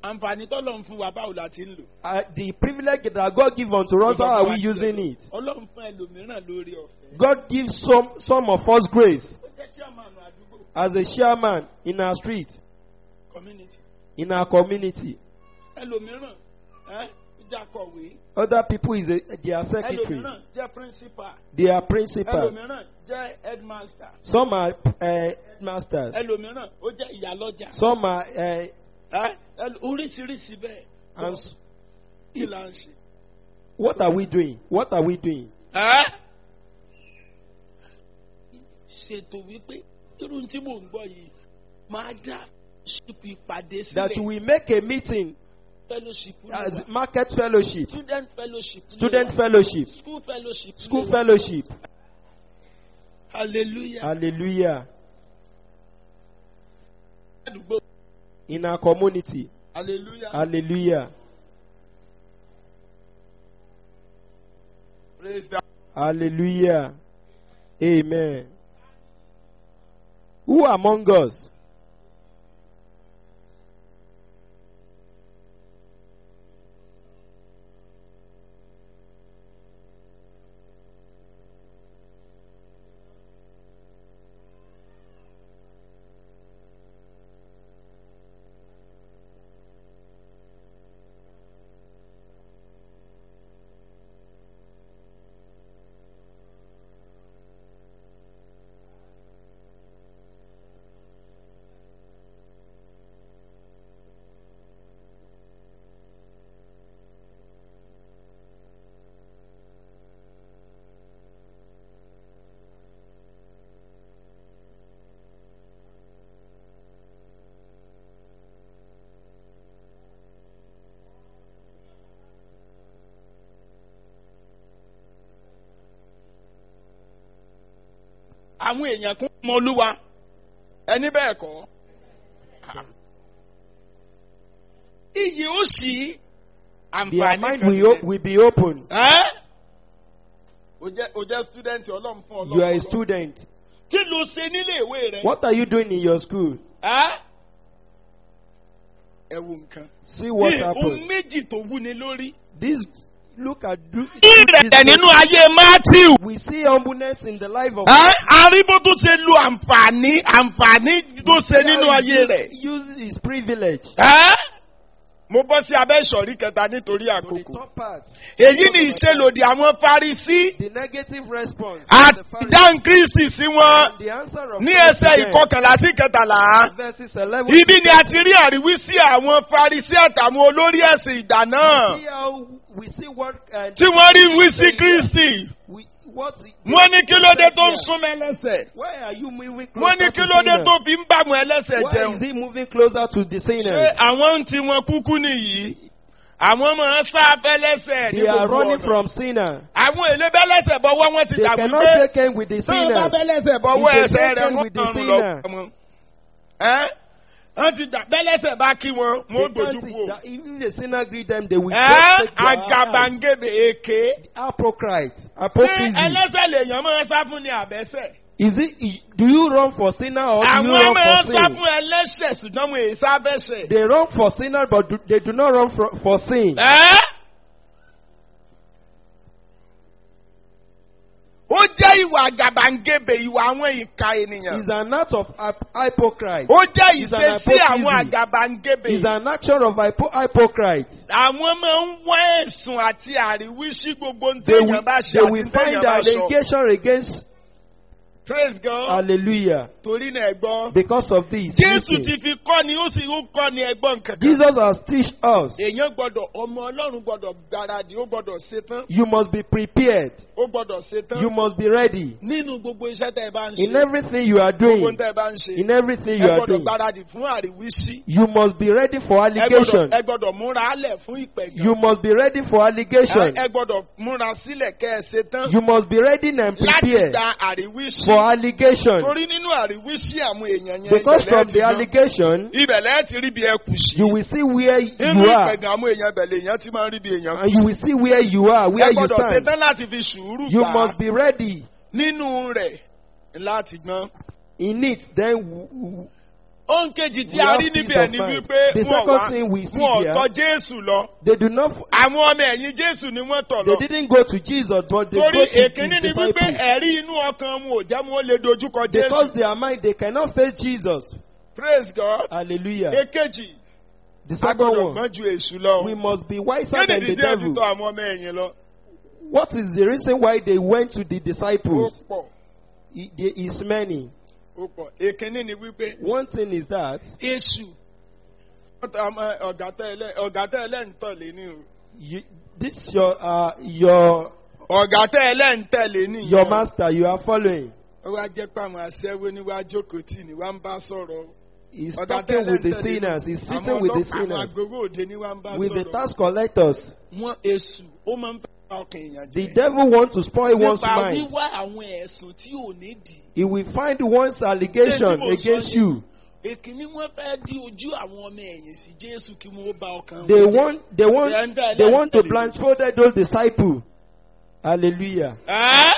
àǹfààní tọ́lọ̀ ń fún wa báwo la ti ń lò. Uh, the privilege that God gives unto us, how are we using it? ọlọ́run fún ẹlòmíràn lórí ọ̀fẹ́. God gives some, some of us grace ó jẹ́ chairman àdúgbò as a chairman in our street, community. in our community. ẹlòmíràn ẹ́ jẹ́ akọ̀wé. Other people is a, their secretary, ẹlòmíràn jẹ́ principal. they are principal. ẹlòmíràn jẹ́ headmaster. Some are uh, masters. ẹlòmíràn ó jẹ́ ìyálọ́jà. Some are, uh, ẹ́ ẹl- oríṣiríṣi bẹ́ẹ̀. and s- kí la ń ṣe. what are we doing? What are we doing? ẹ́ ṣètò wípé irú tí mò ń gbọ́ yìí máa dá ṣípù ìpàdé That sílẹ̀ we make a meeting fellowship lè as wà. market fellowship, student fellowship lè student wà. fellowship, school fellowship school lè wà. fellowship. hallelujah. Hallelujah. àdúgbò In our community. hallelujah. Hallelujah. praise the Hallelujah. Amen. Who among us àwọn èèyàn kún mọ olúwa ẹni bẹ́ẹ̀ kọ́. iyì ó sì their àǹfààní mind kan will, sílẹ̀. will be open? Ẹ́? o jẹ́ o jẹ́ student ọlọ́run fún You are a ọlọ́run. student. kí ló ṣe nílé ìwé rẹ. What are you doing in your school? Ẹ́? ẹ wo nǹkan. See what Ní ohun happened. méjì tó wúni lórí. This look at do, ìrẹ̀lẹ̀ this- nínú ayé matthew. we see humbleness in the life of Ẹ́? arígbó tó ṣe lu àǹfààní àǹfààní tó ṣe nínú ayé rẹ̀. Use his privilege. Ẹ́? mo bọ́ sí abẹ́ ìsọ̀rí kẹta nítorí To the àkókò. top part, èyí ni ìṣelòdì àwọn farisí the negative response. of àti the Pharisees. dáhùn kristi sí wọn And the answer of ní Christ ẹsẹ̀ to them, ìkọkànlá sí kẹtàlá. verses 11 ibi to ni a ti rí àríwísí àwọn farisí àtàwọn olórí ẹ̀sìn ìgbà náà see how we see what uh, tí wọ́n rí wísí kristi. we, what wọ́n ní kí ló dé tó ń súnmọ́ ẹlẹ́sẹ̀. why are you moving closer wọ́n ní to kí ló dé sinner? tó fi ń bá àwọn ẹlẹ́sẹ̀ why jẹun. is he moving closer to the ṣé sinners àwọn ń ti wọn kúkú nìyí àwọn máa ń sá abẹ́lẹ́sẹ̀ ní they are gbogbo running ọ̀nà. from sinner àwọn èlé bẹ́lẹ́sẹ̀ bọ́wọ́ wọn ti they dàgbé cannot pé shake hands with the tí wọ́n bá sinners bẹ́lẹ́sẹ̀ bọ́wọ́ If they ẹsẹ̀ shake rẹ̀ hands wọ́n with the kàn ń sinner. lọ wọn. ẹ́ wọ́n ti dà bẹ́lẹ́sẹ̀ bá kí wọn they wọ́n gbójú can't see kú. that even the sinner greet them they will ẹ́ just take their eyes. agabangebe èké. hypocrite ṣé hypocrisy ẹlẹ́sẹ̀ lèèyàn máa ń sá fún ní àbẹ́sẹ̀? is it do you run for sinner or do you àwọn run máa ń for sá sin fún ẹlẹ́sẹ̀ ṣùgbọ́n wọn èyí sábẹ́sẹ̀. they run for sinner but do, they do not run for, for sin ẹ́ ó jẹ́ ìwà àgàbàǹgebè ìwà àwọn ìka ènìyàn. is an act of hyp- hypocrite ó jẹ́ Is an ìṣesí hypocrisy. àwọn àgàbàǹgebè. is an action of hypo, hypocrite àwọn máa ń wá ẹ̀sùn àti àríwísí gbogbo ń they will, téèyàn bá ṣe they àti will ń find téèyàn bá sọ. allegation against praise God. hallelujah torí náà ẹ̀gbọ́n. because of this jésù listen. ti fi kọ́ ni ó sì ń kọ́ ni ẹ̀gbọ́n kankan. jesus has teach us èèyàn gbọ́dọ̀ ọmọ ọlọ́run gbọ́dọ̀ gbáradì ó gbọ́dọ̀ ṣetán you must be prepared ó gbọ́dọ̀ ṣetán. you must be ready nínú gbogbo iṣẹ́ tẹ́ ẹ bá ń ṣe. in everything you are gbogbo doing tẹ́ ẹ bá ń ṣe. in everything you ẹ are gbọ́dọ̀ doing gbáradì fún àríwísí. you must be ready for ẹ allegation gbọ́dọ̀ ẹ gbọ́dọ̀ múra álẹ̀ fún ìpẹ̀gàn. you must be ready for allegation ẹ ẹ gbọ́dọ̀ múra sílẹ̀ kẹ́ ẹ ṣetán. you must be ready and láti prepared gba àríwísí. for allegation torí nínú àríwísí àwọn èèyàn yẹn because ibẹ̀ from lẹ́ẹ̀ ti the gbọ́. allegation ibẹ̀ lẹ́ẹ̀ ti rí bí ẹ kù sí. you will see where nínú you are ìpẹ̀gàn àwọn èèyàn ibẹ̀ lèèyàn ti máa ń rí bí èèyàn kù and you sí. will see where you are where ẹ you gbọ́dọ̀ stand ṣetán láti fi sùúrù you gbà á. must be ready nínú rẹ̀ láti gbọ́n. in it then w- w- ohun kejì tí We a have rí peace níbi ẹ̀ of ni mind. wípé The wọn second wá thing we see wọn ò here- tọ jésù lọ They do not. àwọn ọmọ ẹ̀yìn jésù ni wọ́n tọ̀ They lọ didn't go to Jesus, but they torí go to èkíní ni his wípé disciples. ẹ̀rí inú ọkàn wọn ò jẹ́ wọn ó lè dojúkọ Because jésù their mind, they cannot face Jesus. praise god Hallelujah. èkejì The a second gbọ́dọ̀ one, gbọ́n ju èṣù lọ we must be wiser kéde than the dídí ẹ̀ fi devil. tọ àwọn ọmọ ẹ̀yìn lọ What is the reason why they went to the ó disciples? pọ̀ It- There is many. ó pọ̀ èkíní ni wípé One thing is that èṣù ọ̀gá tẹ́lẹ̀ ọ̀gá tẹ́lẹ̀ ń tọ̀lé ní o you, this your uh, your ọ̀gá tẹ́lẹ̀ ń tẹ̀lé ní your master you are following ó wá jẹ́ pé àwọn aṣẹ́wó ní wá jókòó tì ní wá ń bá sọ̀rọ̀ is ọ̀gá talking tẹ́lẹ̀ with ń the tẹ̀lé sinners. ní. He's Àwọn sitting with the ọlọ́pàá, àwọn sinners, agbowó òde ní wá ń bá with the sọ̀rọ̀ tax collectors. wọn èṣù ó máa ń fẹ́ pa ọkàn èèyàn The jẹ́ devil wants to spoil one's nípa mind. wíwá àwọn ẹ̀sùn tí ò ní dì He will find one's allegation Ṣé tí mo sọ against ni? you. èkíní wọn fẹ́ di ojú àwọn ọmọ ẹ̀yìn sí jésù kí wọ́n ó bá ọkàn They wọn jẹ́. want, they want, They enter they want to that- blindfold those disciples. Hallelujah. Ẹ́?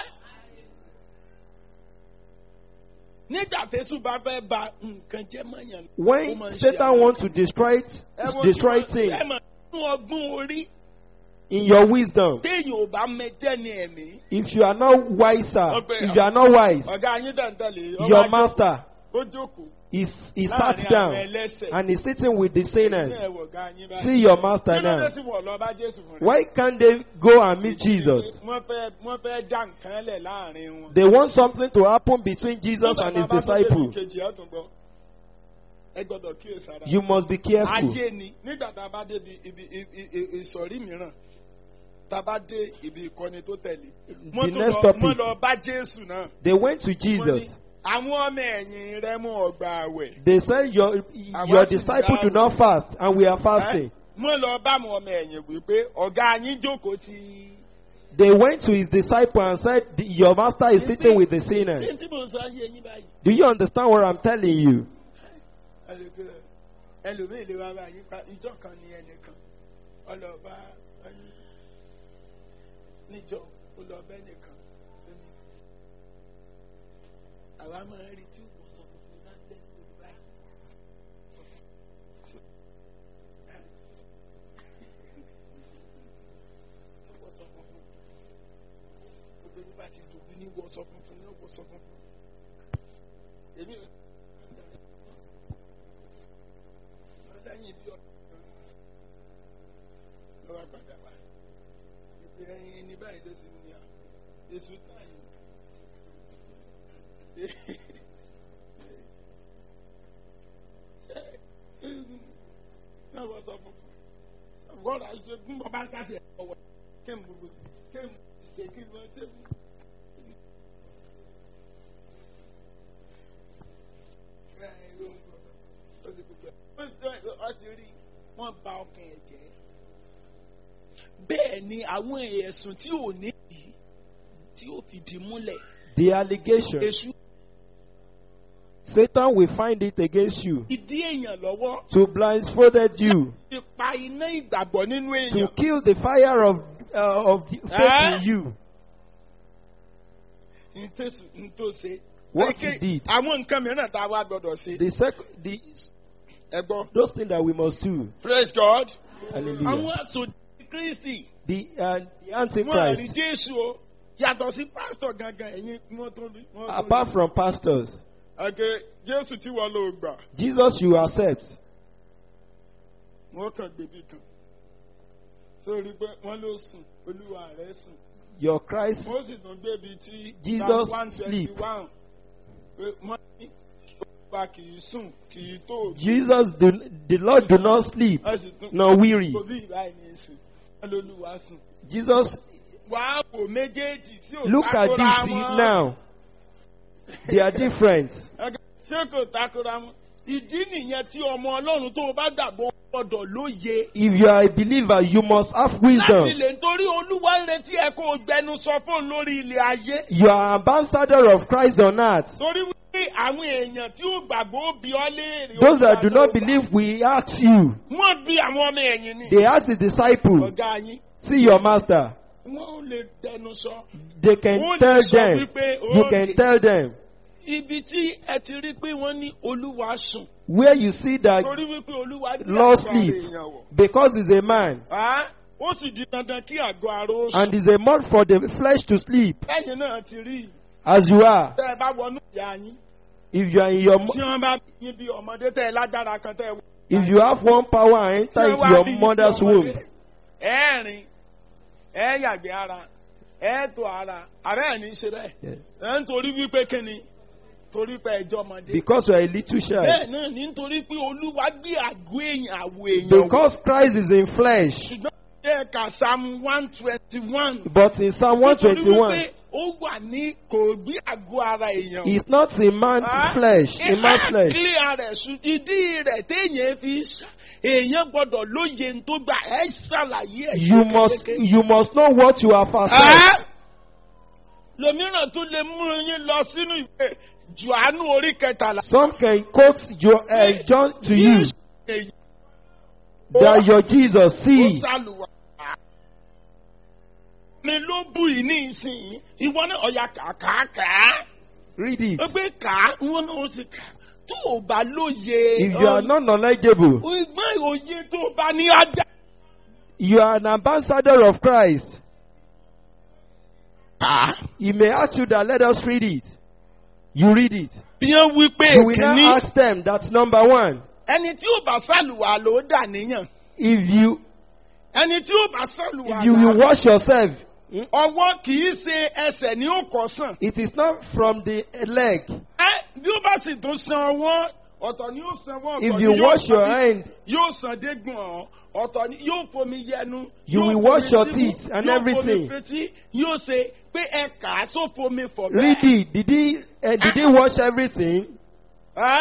nígbà tẹ́sù bá fẹ́ ba nǹkan jẹ́ mọ́yàn. ó When máa ń ṣe Satan àwọn- wants to destroy it, Ẹ wo destroy tí wọ́n- things ẹ mọ̀ nínú ọgbọ́n orí in your wisdom, téèyàn ò bá mẹtẹ́ ní ẹ̀mí. if you are not wiser, Okay. if you are not wise, ọ̀gá yín tẹ̀ntẹ̀lé ó your wá master jókòó- ó jókòó is he sat láàrin àwọn down ẹlẹ́sẹ̀. and is sitting with the Ní sinners. ẹ̀wọ̀ ọ̀gá yín báyìí. See your master Kí ló dé now. tí wọ́n lọ bá Jésù fún rẹ̀? Why can't they go and meet Jesus? Wọ́n fẹ́ wọ́n fẹ́ dá nǹkan lẹ̀ láàrin wọn. They want something to happen between Jesus and his Nígbà tá a bá tún débi disciples. kejì, ẹ tún gbọ́. Ẹ gbọ́dọ̀ kíyèsára. You must be careful. Ayé ni nígbà tá a bá débi ibi ibi- ibi- ìsọ̀rí mìíràn tá a bá dé ibi ìkọ́ni tó tẹ̀lé. Wọ́n The tún next lọ topic. wọ́n lọ bá Jésù náà. They went to Wọ́n ní, Jesus. Àwọn ọmọ ẹ̀yìn rẹ̀ mú ọgbà àwẹ̀. They said your your disciples do not fast and we are fasting. Wọ́n lọ bá àwọn ọmọ ẹ̀yìn wípé ọ̀gá yín jókòó ti. They went to his disciple and said your master is sitting with the Ṣé sinners. tí mo sọ ayé yín báyìí? Do you understand what I'm telling you? Ẹlòmíì ẹlòmíì lè wá báyìí pa ìjọ kan ní ẹnìkan ọlọ́ba ẹni níjọ ọlọ́ba ẹnìkan ó ní àwa máa ń rí tí ó sọ fún mi láti bẹ́ẹ̀ ní olùbá sọ fún mi. Wọ́n sọ fún fún gbogbo ní bá ti dùn ní wọ́n sọ fún fún ní wọ́n sọ fún fún. Èmi ò lẹ́yìn bí ọ̀dọ́ ló wá padà wá ìpè ẹyin ní báyìí ló sì ń ní à èso táyì náà wọ́n sọ fún fún wọ́n rà ṣe fún bàbá káṣí ẹ̀ ọ̀wọ́ kéem gbogbo kéem ṣe kí wọ́n ṣe fún. Ó ti rí wọ́n ba ọkàn ẹ̀ jẹ́. Bẹ́ẹ̀ ni àwọn ẹ̀sùn tí ò ní yìí tí ó fìdí múlẹ̀. The allegation. Èṣù Satan will find it against you ìdí èèyàn lọ́wọ́ to blindfolded you, fi pa iná ìgbàgbọ́ nínú to èèyàn. kill the fire of uh, of the faith Eh? in you. Ntẹ́sù ntòsí. What he did. Àwọn nǹkan mìíràn tá a wá gbọ́dọ̀ ṣe. The sec- the Ẹ gbọ́. those things that we must do. Praise God. Hallelujah. Àwọn àsòdì Kristi. The uh, the Wọ́n rí Antichrist, Jésù o. Yàtọ̀ sí pásítọ̀ gangan ẹ̀yin wọ́n tó rí. wọ́n tó rí. apart from pastors, Àgẹ̀ Jésù tí wọ́n lò gbà. Jesus you accept. Wọ́n kàn gbèbí kan. Sórí pé wọ́n ló sùn, olúwa rẹ̀ sùn. Your Christ, Wọ́n sì tún gbébi tí Jesus Psalm 121, sleep. pé Wọ́n ní olúwa kì í sùn, kì í tó. Jesus, do, the Lord do not sleep Wọ́n sì tún nor weary. Òbí ìbáyìí ní sùn. Wọ́n lolúwa sùn. Jesus, Wàá wò méjèèjì tí ò look at takora this wọn. now. They are different. Ẹgbẹ́- Ṣé kò takora wọn? Ìdí nìyẹn tí ọmọ Ọlọ́run tó o bá gbàgbọ́ gbọ́dọ̀ lóye. If you are a believer, you must have Láti wisdom. lè nítorí olúwa ń retí ẹ kó o gbẹnu sọ fóun lórí ilẹ̀ ayé. You are ambassador of Christ on earth. Torí wípé àwọn èèyàn tí ó gbàgbọ́ ó bi ọ́ léèrè. Those that do Olúwa not tó gbà. believe, we ask you. Wọ́n bí àwọn ọmọ ẹ̀yìn ni. They ask the disciple, Ọ̀gá yín. see your master. Wọ́n ò lè dẹnu sọ. They Ó can lè tell sọ them. wípé You ó can tell them. ibi tí ẹ ti rí pé wọ́n ní olúwa sùn Where you see that torí wípé olúwa gbé Lord àgọ́ ara sleep. èèyàn wọ̀. because he's a man Á, ó sì di dandan kí àgọ́ ara ó and sùn. it's a month for the flesh to sleep lẹ́yìn náà ti rí i. as you are. tẹ́ ẹ bá wọnú ìyá yín If you are in your, tí mo- wọ́n bá bí yín bí ọmọdé tẹ́ ẹ lágbára kan tẹ́ ẹ wọ. if you have one power and enter tí wọ́n into wá bí your yín bí mother's ọmọdé, womb, ẹ rìn ẹ yàgbé ara ẹ tó ara àbẹ́ ẹ̀ ní í ṣe bẹ́ẹ̀. yes. ẹ ń torí wípé kíni torí pé ẹjọ́ ọmọdé. because you are a little child, bẹ́ẹ̀ náà ní nítorí pé olúwa gbé àgọ́ èèyàn àwọ̀ èèyàn wọ̀. because Christ is in flesh. ṣùgbọ́n ẹ kà psalm one twenty one. But in Psalm 121, ó wà ní kò gbé àgọ́ ara èèyàn. it's not in man's Ah, flesh, in man's ẹ flesh. clear rẹ̀ sùn ìdí rẹ̀ téèyàn fi ń ṣá èèyàn gbọ́dọ̀ lóye ń tó gbà ẹ ṣàlàyé ẹ̀ You must, yékéyéké. you must know what you have accepted. Ah! lòmíràn tún lè mú yín lọ sínú ìwé Jòhánù orí kẹtàlá. Some can quote your, uh, John to you Jésù èyí that your Jesus ó see. sálùwà. mi ló bù yìí ní ìsìn ìwọ náà ọ̀yà kàkàkà. Read it. ó gbé kà á ìwọ náà ó sì kà á. tó o bá lóye. If you are not knowledgeable, ìgbọ́n òye tó o bá ní ajá. you are an ambassador of Christ. kà á. He may ask you that let us read it. You read it. bí wọ́n wí pé You will now kìíní ask them, that's number one. ẹni tí ó bá sálùwà ló dà níyàn. If you, ẹni tí ó bá sálùwà if you will là wash yourself, ọwọ́ kì í ṣe ẹsẹ̀ ní ó kọ́ sàn. it is not from the leg. ẹ bí ó bá sì tún san ọwọ́ ọ̀tọ̀ ni yóò san ọwọ́ ọ̀tọ̀ If ni you yóò wash san your bí- hand, yóò san dégbọ̀n ọ́ ọ̀tọ̀ ni yóò fomi yẹnu. You yóò will fomi wash your símú, teeth and yóò everything. fomi fetí yóò ṣe pé ẹ kà á só fomi fọ̀ read it. Did he, uh, did he wash everything? Ẹ́?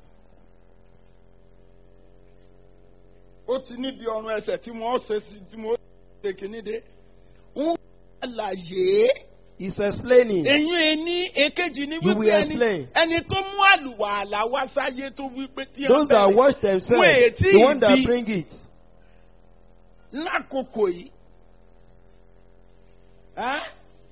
ó ti níbi ọrùn ẹsẹ̀ tí wọ́n ṣe sí tí wọ́n ṣe kìíní dé. ń àlàyé He's explaining. eyín ẹni èkejì ní You wípé will ẹni explain. ẹni tó mú àlùwàlà wá sáyé tó wípé tí Those that bẹ̀rẹ̀ wash themselves, Wait, the one that be- bring it. lákòókò yìí. Ẹ́?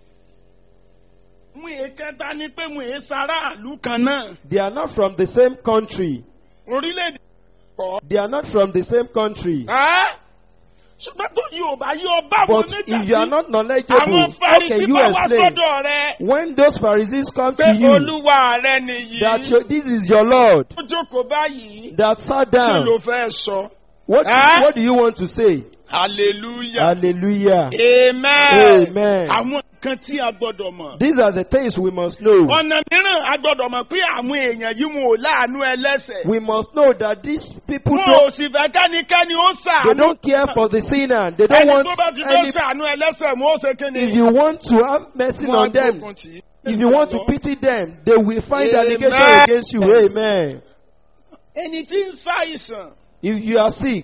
mú èkẹta ni pé mú èsàràlú kan náà They are not from the same country. orílẹ̀-èdè kọ́. They are not from the same country. Ẹ́? ṣùgbọ́n tó yóò bá yóò bá wọn But nígbà if you are tí not knowledgeable, àwọn how Farisí can you bá wá explain? sọ́dọ̀ rẹ When those Pharisees come pé to you, olúwa rẹ nìyí that your, this is your Lord, ó jókòó báyìí that sat kí down, ló fẹ́ sọ. what, Eh? what do you want to say? hallelujah Hallelujah. amen. Amen. àwọn nǹkan tí a gbọ́dọ̀ mọ̀. These are the things we must know. ọ̀nà mìíràn a gbọ́dọ̀ mọ̀ pé àwọn èèyàn yìí wọn ò láàánú ẹlẹ́sẹ̀. We must know that these people wọn don't, ò sì fẹ́ kẹ́nikẹ́ni ó they sàánú. don't care for the sinner. They don't ẹni want tó bá ti fẹ́ any, sàánú ẹlẹ́sẹ̀ wọn ó ṣe kí ni. if you want to have mercy Wọ́n á on them, gbógun tì í. if you want to pity them, they will find Amen. allegation against you. Amen. ẹni tí ń ṣàìsàn If you are sick,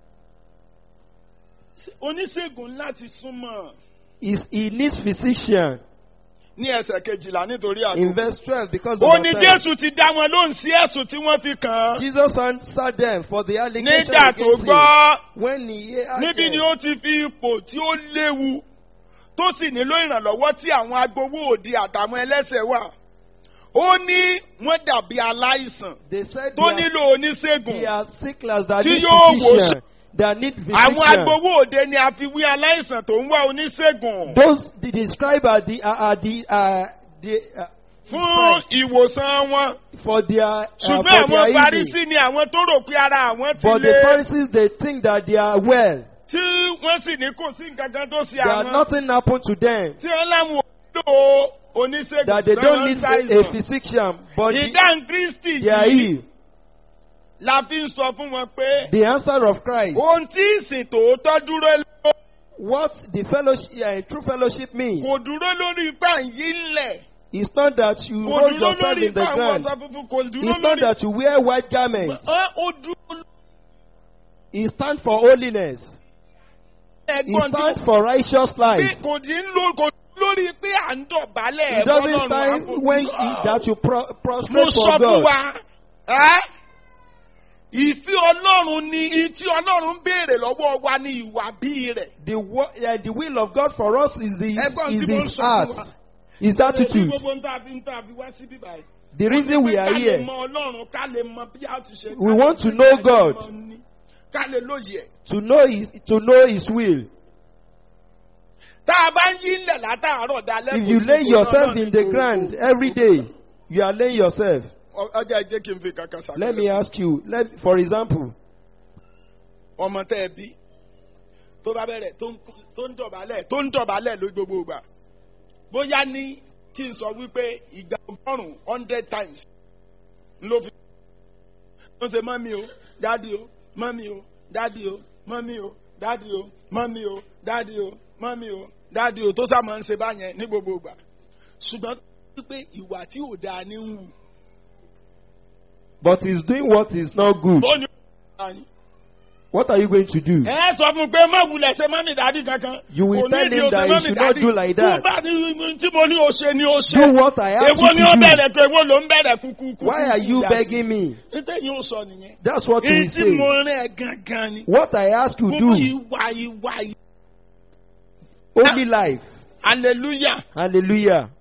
oníṣègùn láti súnmọ́ is he needs physician. ní ẹsẹ̀ kejìlá nítorí In àgbo. verse 12, because of ó our ní time, jésù ti dá wọn lóhùn sí ẹ̀sùn tí wọ́n fi kàn án. Jesus answered them for the allegation nígbà tó against him. gbọ́ When he heard níbi ni them, ó ti fi ipò tí ó léwu tó sì nílò ìrànlọ́wọ́ tí àwọn agbowó òde àtàwọn ẹlẹ́sẹ̀ wà. ó ní wọ́n dàbí aláìsàn they said tó they are, nílò oníṣègùn. they are sicklers that Tí need yóò wò physician. That need àwọn physician. agbowó òde ni a fi wí aláìsàn tó ń wá oníṣègùn Those the described are the are, are the uh, the uh, fún ìwòsàn wọn. for their uh, for ṣùgbọ́n their àwọn healing. Farisí ni àwọn tó rò pé ara àwọn ti But the lé Pharisees they think that they are well. tí wọ́n sì ní kò sí nǹkan kan tó ṣe That àwọn nothing happened to them. tí wọ́n láwọn ò nílò oníṣègùn That they ṣùgbọ́n don't wọ́n need ń a, a ṣàìsàn. physician, but the- ìdáhùn Kristi they are yìí healed. la fi ń sọ fún wọn pé The answer of Christ. ohun tí ìsìn tòótọ́ dúró lé What the fellowship, uh, true fellowship means kò dúró lórí ipá yìí ńlẹ̀ is not that you kò roll dúró yourself lórí in the ipá àwọn ground. ọ̀sán funfun kò dúró It's not lórí that you wear white garments. Ẹ, ó dúró It stands for holiness. It ẹ̀gbọ́n tí stands for righteous pé life. kò dín ló kò lórí pé à ń dọ̀bálẹ̀ It doesn't ẹ̀gbọ́n stand lọ́rùn when àpò. that you pro- mo prostrate sọ for fún God. wa ẹ́ ìfẹ́ ọlọ́run ni ìtí ọlọ́run ń béèrè lọ́wọ́ wa ní ìwà bí rẹ̀. The, wo- uh, the will of God for us is the Ẹ̀gbọ́n is tí mo ń His sọ fún wa. heart, His attitude. gbogbo ń tàbí ń tàbí wá síbí báyìí The reason we are ká lè here, mọ ọlọ́run ká lè mọ bí a ti ṣe. We ká lè want to mọ know bí a ti God. mọ ní, ká lè lóye ẹ̀. to know His to know His will. tá a bá ń yí ilẹ̀ látàárọ̀ dalẹ́. If kò you sí lay kò yourself náà in the ní ground gbogbo. every day, you are laying yourself. Ọ- ọjà jẹ́ kí n fi kankan sàkóso. Let me ask you. Let, for example, ọmọ tẹ́ ẹ bí tó bá bẹ̀rẹ̀ tó ń tó ń dọ̀bálẹ̀ tó ń dọ̀bálẹ̀ ló gbogbo ìgbà bóyá ní kí n sọ wípé ìgbà ọgọ́rùn-ún hundred times ló fi ló ṣe mọ́mí o dádì o mọ́mí o dádì o mọ́mí o dádì o mọ́mí o dádì o mọ́mí o dádì o tó sá máa ń ṣe báyẹn ní gbogbo ìgbà ṣùgbọ́n wípé ìwà tí ò dáa ní ń wù but he's doing what is not good. ó ní ó ní. What are you going to do? ẹ sọ fún un pé má wulẹ̀ ṣe mọ́mí dádì kankan. You will Kò tell nídìí him o ṣe that he mọ́mí should not dádì. do like Tó that. bá ní tí mo ní o ṣe ni o ṣe. Do what I ask Èwo you ni ó to do. bẹ̀rẹ̀ pé èwo ló ń bẹ̀rẹ̀ kúkú kúkú. Why are you begging me? Nítorí yóò sọ nìyẹn. That's what you Èyí will tí mo say. rìn ẹ̀ gangan ni. What I ask you Gbogbo do. ìwà ìwà ìwà. Holy life. Hallelujah. Hallelujah.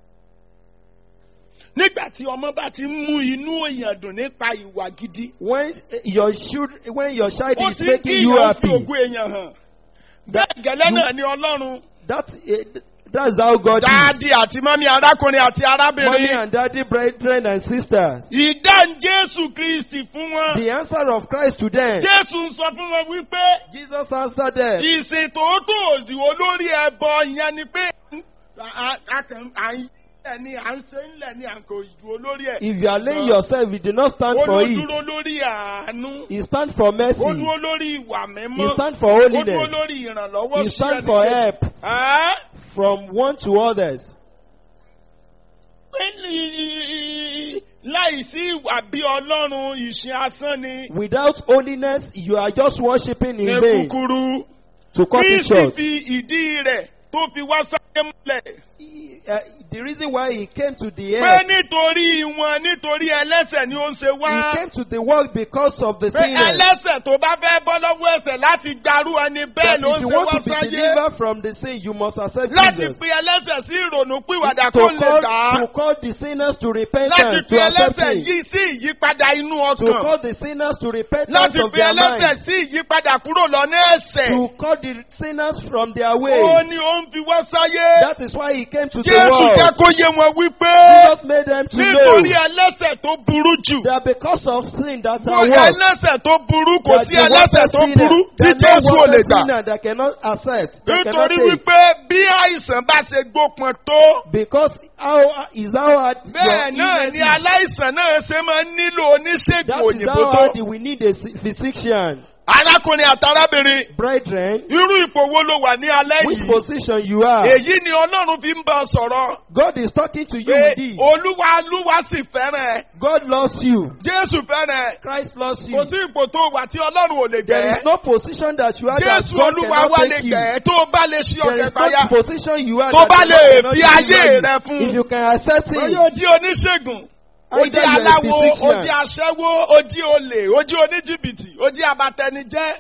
Nígbà tí ọmọ bá ti mú inú èèyàn dùn nípa ìwà gidi. When your child, when your child Ó is ti ń kí making you èèyàn fi happy, ògùn èèyàn hàn. That- Bẹ́ẹ̀ gẹ́lẹ́ you- náà ni Ọlọ́run. that eh, that's how God is. Dáàdì àti mọ́mí arákùnrin àti Mommy arábìnrin. and daddy, brethren and sisters. Ìdáhùn Jésù Kristi fún wọn. The answer of Christ to them. Jésù ń sọ fún wọn wípé Jesus answered them. ìsìn tòótọ́ òdì olórí ẹbọ yẹn ni pé a- a kàn- à ń yílẹ̀ ni à ń ṣe ńlẹ̀ ni à ń kò ju olórí ẹ̀. If you are laying yourself, you do not stand Ó for it. dúró lórí àánú. He stand for mercy. Ó dúró lórí ìwà He mímọ́. stand for Ó dúró holiness. lórí ìrànlọ́wọ́ He sí stand for ẹnìkejì. help Ẹ́? from one to others. Pé ní- Láì sí ìwà bí Ọlọ́run ìṣe asán ni. Without holiness, you are just worshiping in Ní vain. kúkúrú. To cut it Kristi short. fi ìdí rẹ̀ tó fi wá sáyé múlẹ̀. Uh, the reason why he came to the pé earth, nítorí wọn nítorí ẹlẹ́sẹ̀ ni ó ń ṣe he wá. came to the world because of the pé sinners. ẹlẹ́sẹ̀ tó bá fẹ́ bọ́ lọ́wọ́ ẹsẹ̀ láti gbarú ẹni bẹ́ẹ̀ That ló if ń you ṣe want wá to be sáyé. delivered from the sin, you must accept láti Jesus. pe ẹlẹ́sẹ̀ sí ìrònú pìwàdà To kó lè call, gbà á. to call the sinners to láti repentance, pe to accept ẹlẹ́sẹ̀ him. yìí sí ìyípadà inú To ọkàn. call the sinners to repentance láti of pe their ẹlẹ́sẹ̀ mind. sí ìyípadà kúrò lọ́nà ẹ̀sẹ̀. To call the sinners from their ó way. ní ó ń fi wá sáyé. That is why he came to the jésù jẹ́ world. kó yé wọn wípé Jesus made them to know nítorí ẹlẹ́sẹ̀ tó burú jù. that because of sin that Wọ́n are worse, ẹlẹ́sẹ̀ tó burú kò that sí the ẹlẹ́sẹ̀ worst tó sinner, burú tí that Jésù no ò lè worse gbà. sinner that cannot accept, that cannot Nítorí take. wípé bí àìsàn bá ṣe gbópọn tó, Because how is how hard bẹ́ẹ̀ your náà illness ni is. aláìsàn náà ṣe máa ń nílò oníṣègùn That is òyìnbó how tó. hard we need a physician. Arákùnrin àtàrábìnrin, Brethren, irú ipò wo ló wà ní alẹ́ which yìí? position you are, Èyí ni Ọlọ́run fi ń bá ọ sọ̀rọ̀. God is talking to you Pé with this. Olúwa Olúwa sì fẹ́ràn ẹ̀. God loves you. Jésù fẹ́ràn ẹ̀. Christ loves you. Kò sí ipò tó wà tí Ọlọ́run ò lè There is gẹ̀. no position that you are that Jésù God Olúwa cannot wá lè take you. gẹ̀ tó bá lè ṣí There ọ̀kẹ́ is payá. no position you are Tó that bá God lè cannot fi deliver ayé you. rẹ fún. If you can accept Bóyá it, o jí oníṣègùn, o jí Either you are a aláwo, o physician. jí aṣẹ́wó, o jí olè, o jí oníjìbìtì, o jí abatẹnijẹ́.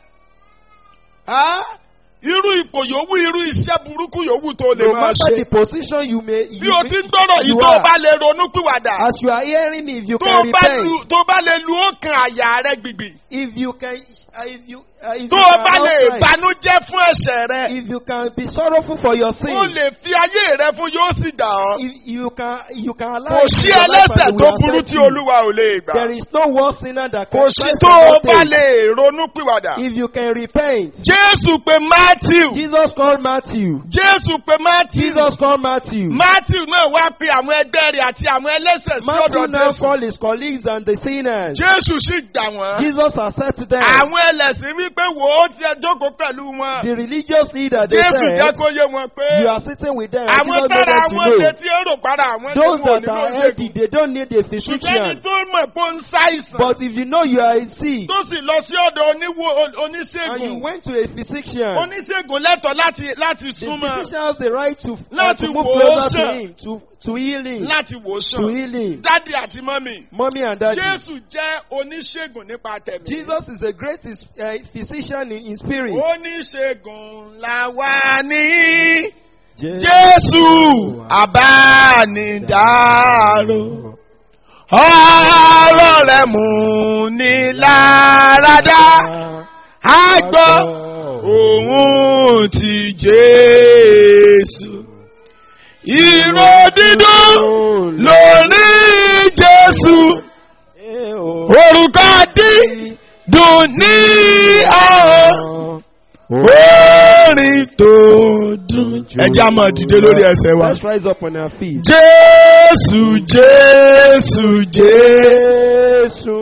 Á, Irú ipò yòówù, irú iṣẹ́ burúkú yòówù tó lè no máa matter ṣe. the position you may, Bí you o be- ti ń gbọ́rọ̀ yìí you tó o are. bá lè ronú pìwàdà. as you are hearing me, if you Tó can o bá lu repent, tó o bá lè lu ọkàn àyà rẹ gbìgbì. if you can, uh, if you, uh, if Tó you o can bá lè outright, banújẹ́ fún ẹ̀ṣẹ̀ rẹ. if you can be sorrowful for your sin, O lè fi ayé rẹ fún yóò sì dà ọ́. if you can, you can allow Kò it sí in your life ẹlẹ́sẹ̀ and tó it will burú accept tí you. Olúwa ò lè gbà. There is no worse sinner that Kò can sí Christ tó o cannot bá take. lè ronú pìwàdà. If you can repent, Jésù pe Matthew. Jesus called Matthew. Jésù pe Matthew. Jesus called Matthew. Matthew náà wá pe àwọn ẹgbẹ́ rẹ̀ àti àwọn ẹlẹ́sẹ̀ sí Matthew ọ̀dọ̀ now Jésù. called his colleagues and the sinners. Jésù sì gbà wọ́n. Jesus accepted them. Àwọn ẹlẹ́sìn wípé wò ó ti ẹ jókòó pẹ̀lú wọn. The religious leader, they Jésù jẹ́ said, kó yé wọn pé you are sitting with them. àwọn Jesus made tára them to àwọn know. létí èrò para àwọn Those ẹlẹ́wọ̀n that nínú are healthy, ìṣègùn. they don't need a Ṣùgbọ́n ẹni physician. tó mọ̀ pé ó ń ṣàìsàn But if you know you are sick tó sì lọ sí ọ̀dọ̀ oníwo and you oníṣègùn. went to a physician, Oníṣègùn lẹ́tọ̀ọ́ láti láti the súnmọ́ physician has the right to, uh, Láti to move wò ó closer to sàn. him, to, to heal him, láti wò ó to sàn. heal him. Dádì àti mọ́mì. Mommy and daddy. Jésù jẹ́ oníṣègùn nípa tẹ̀mí. Jesus is a great uh, physician in, in spirit. Oníṣègùn la wà ní. Je- Jésù àbánidáró. ọ̀rọ̀ rẹ̀ mú ní láradá á gbọ́ òun ti Jésù. Ìró dídùn lórí Jésù. Orúkọ dídùn ní ọ̀hún. Orin tó dùn. Ẹ jẹ́ á máa dìde lórí ẹsẹ̀ wa. Let's rise up on our feet. Jésù Jésù Jésù. Jésù.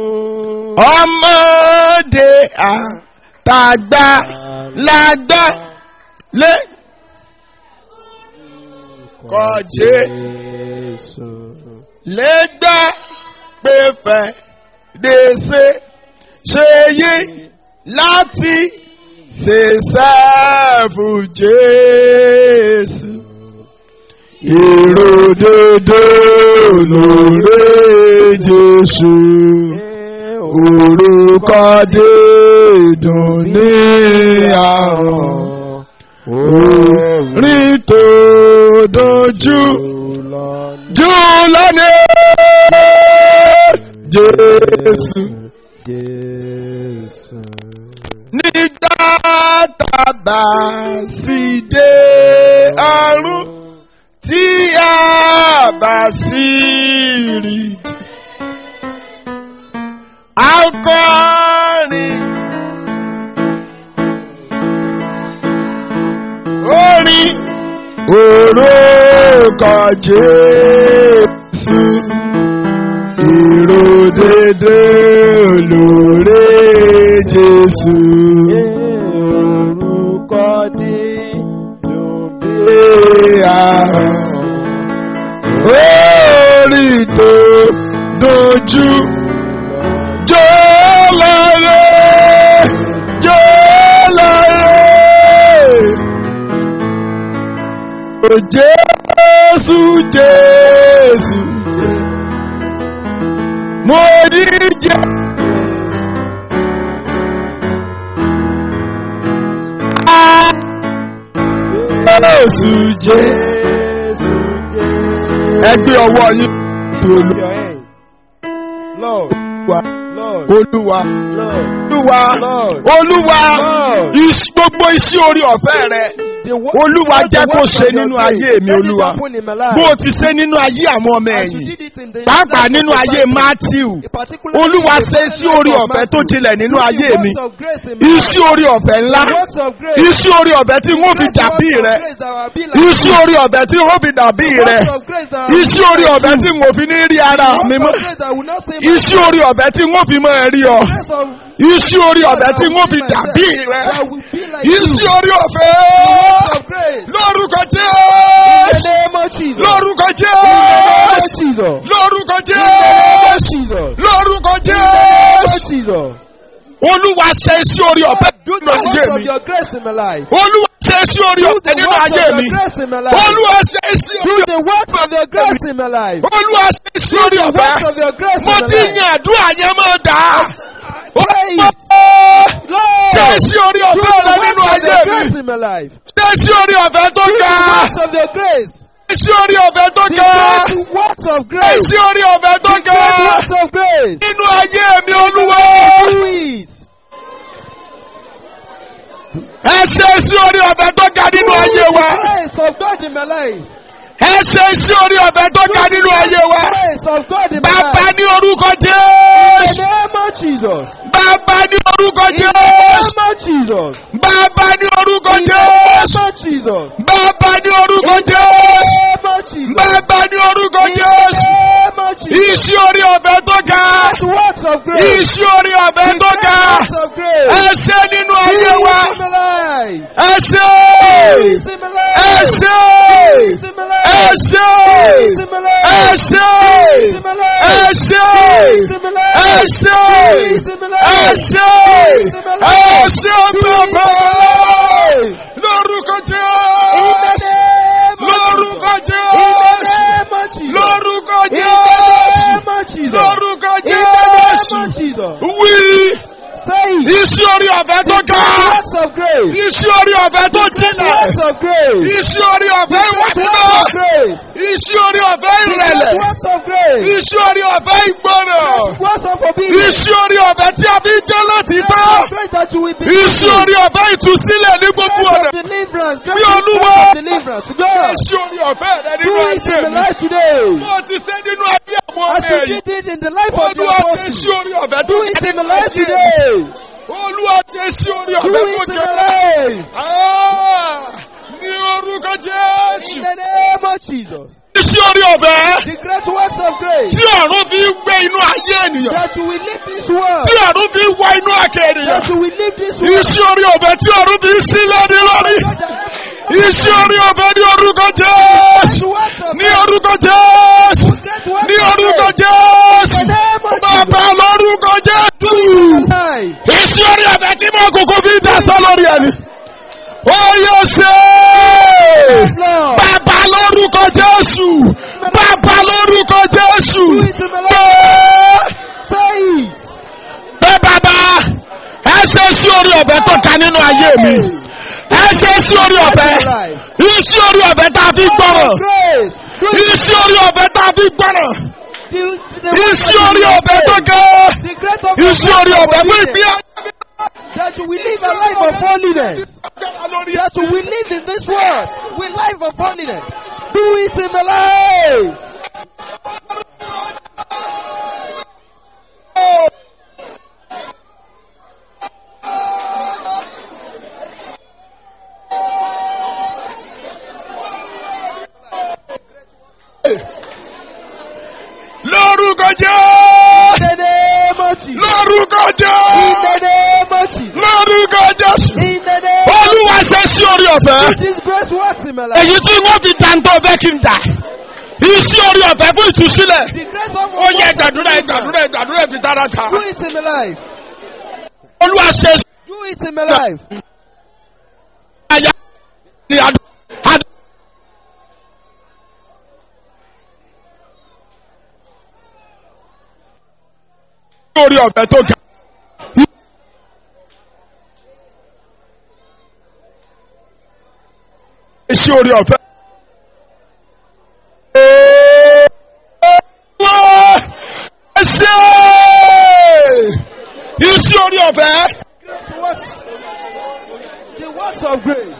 Ọmọdé àtàgbà lágbà lé. Kọ̀jé Jésù. lẹ́gbà pé fẹ́ dèsè ṣe yí láti ṣe sẹ́ẹ̀fù Jésù. Ìròdodo lóore Jésù. Orúkọ dídùn ní àrùn. Orin tó dojú jù lónìí. Jésù. Jésù. Nígbà tàbá sì dé ọ̀run tí a bá sì rí jù. A ó kọrin. Orin orúkọ Jésù. Ìròdédé olóore Jésù. Orúkọ dídùn bí Bí àrùn. Orí tó dojú. Jó lọ́rẹ́. Jó lọ́rẹ́. O Jésù Jésù Jésù. Mo ní jẹ́. Jésù jẹ́. Jésù jẹ́. Ẹ gbé ọwọ́ yín. Lift your hand. Lord, Olúwa. Lord, Olúwa. Lord, Olúwa. Lord. Olúwa. Lord. Is- Gbogbo iṣẹ́ orí ọ̀fẹ́ rẹ. The wo- Olúwa the jẹ́ kó works ṣe of your nínú faith. ayé mi, Let it Olúwa. happen in my life. Bó o ti ṣe nínú ayé àwọn ọmọ As you ẹ̀yìn. did it in the Pàápàá life of nínú the ayé disciples. Matthew. Particularly Olúwa in the ṣe life iṣẹ́ orí of ọ̀fẹ́ tó Matthew. jinlẹ̀ nínú Do the ayé mi. works of grace in my Iṣẹ́ orí ọ̀fẹ́ ńlá. life. The works of grace. Iṣẹ́ orí ọ̀fẹ́ tí wọ́n fi Great dàbí works of rẹ. grace that will be like Iṣẹ́ orí ọ̀fẹ́ tí wọ́n fi dàbí you. rẹ. Works of grace that will Iṣẹ́ be orí like ọ̀fẹ́ you. tí wọ́n fi ní rí ara Works mi of mọ́. grace that will not say my Iṣẹ́ orí ọ̀fẹ́ tí wọ́n fi máa rí ọ. grace of Iṣẹ́ orí ọ̀fẹ́ tí wọ́n fi dàbí rẹ. that will be like you. Iṣẹ́ orí ọ̀fẹ́. Works of grace. Lórúkọ In the Jésù. name of Jesus. Lórúkọ In the name of Jésù. Jesus. Lórúkọ In the name of Jésù. Jesus. Lórúkọ In the name of Jésù. Jesus. Olúwa ṣe iṣẹ́ orí ọ̀fẹ́ Do nínú the ayé works of mi. your grace in my life. Olúwa ṣe iṣẹ́ orí Do ọ̀fẹ́ the nínú works ayé of mi. your grace in my life. Olúwa ṣe iṣẹ́ Do orí the works of your grace in my life. Olúwa ṣe iṣẹ́ orí The works ọ̀fẹ́. of your grace in Mo my ti life. yan àdúrà yẹn mọ́ dà á. Praise. Olúwa Lord. ṣe iṣẹ́ orí Do ọ̀fẹ́ rẹ the nínú works of ayé your mi. grace in my life. Ṣé iṣẹ́ orí ọ̀fẹ́ tó Do the ga? works of your grace. Iṣẹ́ orí ọ̀fẹ́ tó The ga. great works of grace. Iṣẹ́ orí ọ̀fẹ́ tó The ga. great works of grace. Nínú ayé mi Olúwa. Do it. Ẹ ṣe iṣẹ́ orí ọ̀fẹ́ tó ga nínú ayé wa. The grace of God in my life. Ẹ ṣe iṣẹ́ orí ọ̀fẹ́ tó ga nínú ayé wa. The grace of God in my Bàbá life. ní orúkọ In Jésù. the name of Jesus. Bàbá ní orúkọ In the Jésù. name of Jesus. Bàbá ní orúkọ In the Jésù. name of Jesus. Bàbá ní orúkọ In the Jésù. name of Jesus. Bàbá ní orúkọ In the Jésù. name of Jesus. Iṣẹ́ orí ọ̀fẹ́ tó ga. The works of grace. Iṣẹ́ orí ọ̀fẹ́ The tó ga. works of grace. Ẹ ṣe nínú ayé wa. Peace in my life. Ẹ ṣe. Peace in my life. Ẹ ṣe. Peace in my life. Ẹ ṣe. Peace in my life. Ẹ ṣe. Peace in my life. Ẹ ṣe. Peace in my life. Ẹ ṣe. Peace in my life. Ẹ ṣe. Peace in my life. Ẹ ṣe Peace in bàbá. my life. Lórúkọ In the Jésù. name of Lórúkọ Jesus. In the Jésù. name of Jesus. Lórúkọ In the Jésù. name of Jesus. Lórúkọ In the name Jésù. of Jesus. Wí. Say it. Iṣẹ́ orí ọ̀fẹ́ tó The ga. works of grace. Iṣẹ́ orí ọ̀fẹ́ tó The jinlẹ̀. works of grace. Iṣẹ́ orí ọ̀fẹ́ ìwà Great mímọ́. works of grace. Iṣẹ́ orí ọ̀fẹ́ The ìrẹ̀lẹ̀. great works of grace. Iṣẹ́ orí ọ̀fẹ́ ìgbọràn. Works of obedience. Iṣẹ́ orí ọ̀fẹ́ tí a fi ń jẹ́ lọ́tìtọ́. Great grace that you will be. Iṣẹ́ orí ọ̀fẹ́ ìtúsílẹ̀ ní gbogbo Grace ọ̀nà. of deliverance. Bí Great Olúwa. grace of deliverance. God. Iṣẹ́ orí ọ̀fẹ́ rẹ nínú Do it ayé in the mi. life today. Bó o ti ṣe nínú ayé àwọn As ọmọ you ẹ̀yìn. did it in the life of the Olúwa ṣe apostles. sí orí ọ̀fẹ́ tó Do it ga in the nínú life ayé mi. today. Olúwa ṣe sí orí Do ọ̀fẹ́ tó it in ga. the life. Ah, Ní orúkọ Jésù. In the name of Jesus. Iṣẹ́ orí ọ̀fẹ́ The great works of grace. tí ọ̀run fi ń gbé inú ayé ènìyàn. That you will live this world. Tí ọ̀run fi ń wọ inú àkè ènìyàn. That you will live this world. Iṣẹ́ orí ọ̀fẹ́ tí ọ̀run fi ń sí lórí lórí. Iṣẹ́ orí ọ̀fẹ́ ní orúkọ Jésù. Ní orúkọ Jésù. Ní orúkọ Jésù. Bàbá lórúkọ Jésù. Iṣẹ́ orí ọ̀fẹ́ tí mo kúkú fi ń dasọ́ lórí ẹni. Ó yẹ ṣe. Bàbá lórúkọ Jésù. Bàbá lórúkọ Jésù. Bẹ́ẹ̀ bẹ́ẹ̀ bàbá ẹ ṣe sí orí ọ̀fẹ́ tó ta nínú ayé mi. Ẹ ṣe sí orí ọ̀fẹ́. Iṣẹ́ orí ọ̀fẹ́ tá a fi gbọ́ràn. Iṣẹ́ orí ọ̀fẹ́ tá a fi gbọ́ràn. Iṣẹ́ orí ọ̀fẹ́ tó gẹ́. Iṣẹ́ orí ọ̀fẹ́ fún ìgbé ayé That you will live a life of holiness. agbára lórí That you will live in this world with life of holiness. Do it in the life. lórúkọ In Jésù. the name of Jesus. Lórúkọ In Jésù. the name of Jesus. Lórúkọ Jésù. In the name of Olúwa ṣe sí orí ọ̀fẹ́. Jesus. This grace works in my life. Èyí tí wọ́n fi dantọ́ fẹ́ kí n dà. Iṣẹ́ orí ọ̀fẹ́ fún ìtúsílẹ̀. The grace of Ó yẹ gbàdúrà gbàdúrà gbàdúrà fi dára ta. Do it in my life. Olúwa ṣe sí Do it in my life. àyà ní àdó. àdó. Orí ọ̀fẹ́ tó ga. Iṣẹ́ orí ọ̀fẹ́. Ẹ ṣe iṣẹ́ orí ọ̀fẹ́. Grace works. The works of grace.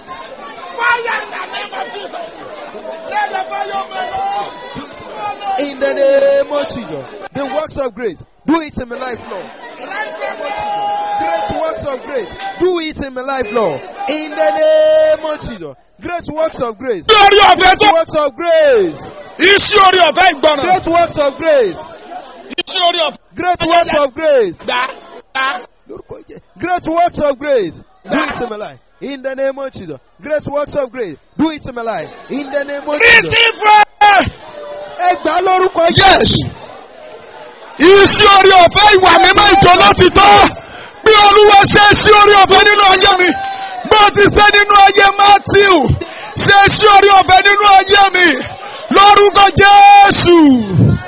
In the name of Jesus. The works of grace. Do it in my life, Lord. In the name of Jesus. Great works of grace. Do it in my life, Lord. In the name of Jesus. Great works of grace. Iṣẹ́ orí ọ̀fẹ́ tó. Great works of grace. Iṣẹ́ orí ọ̀fẹ́ ìgbọràn. Great works of grace. Iṣẹ́ orí ọ̀fẹ́. Great works of grace. Gbà gbà. Lórúkọ Jésù. Great works of grace. Do it in my life. In the name of Jesus. Great works of grace. Do it in my life. In the name of Jesus. Receive it. Ẹ gbà lórúkọ Yes. Iṣẹ́ orí ọ̀fẹ́ ìwà mímọ́ ìjọ láti tọ́. Bí Olúwa ṣe sí orí ọ̀fẹ́ nínú ayé mi. Bó ti ṣe nínú ayé Matthew. Ṣe sí orí ọ̀fẹ́ nínú ayé mi. Lórúkọ Jésù.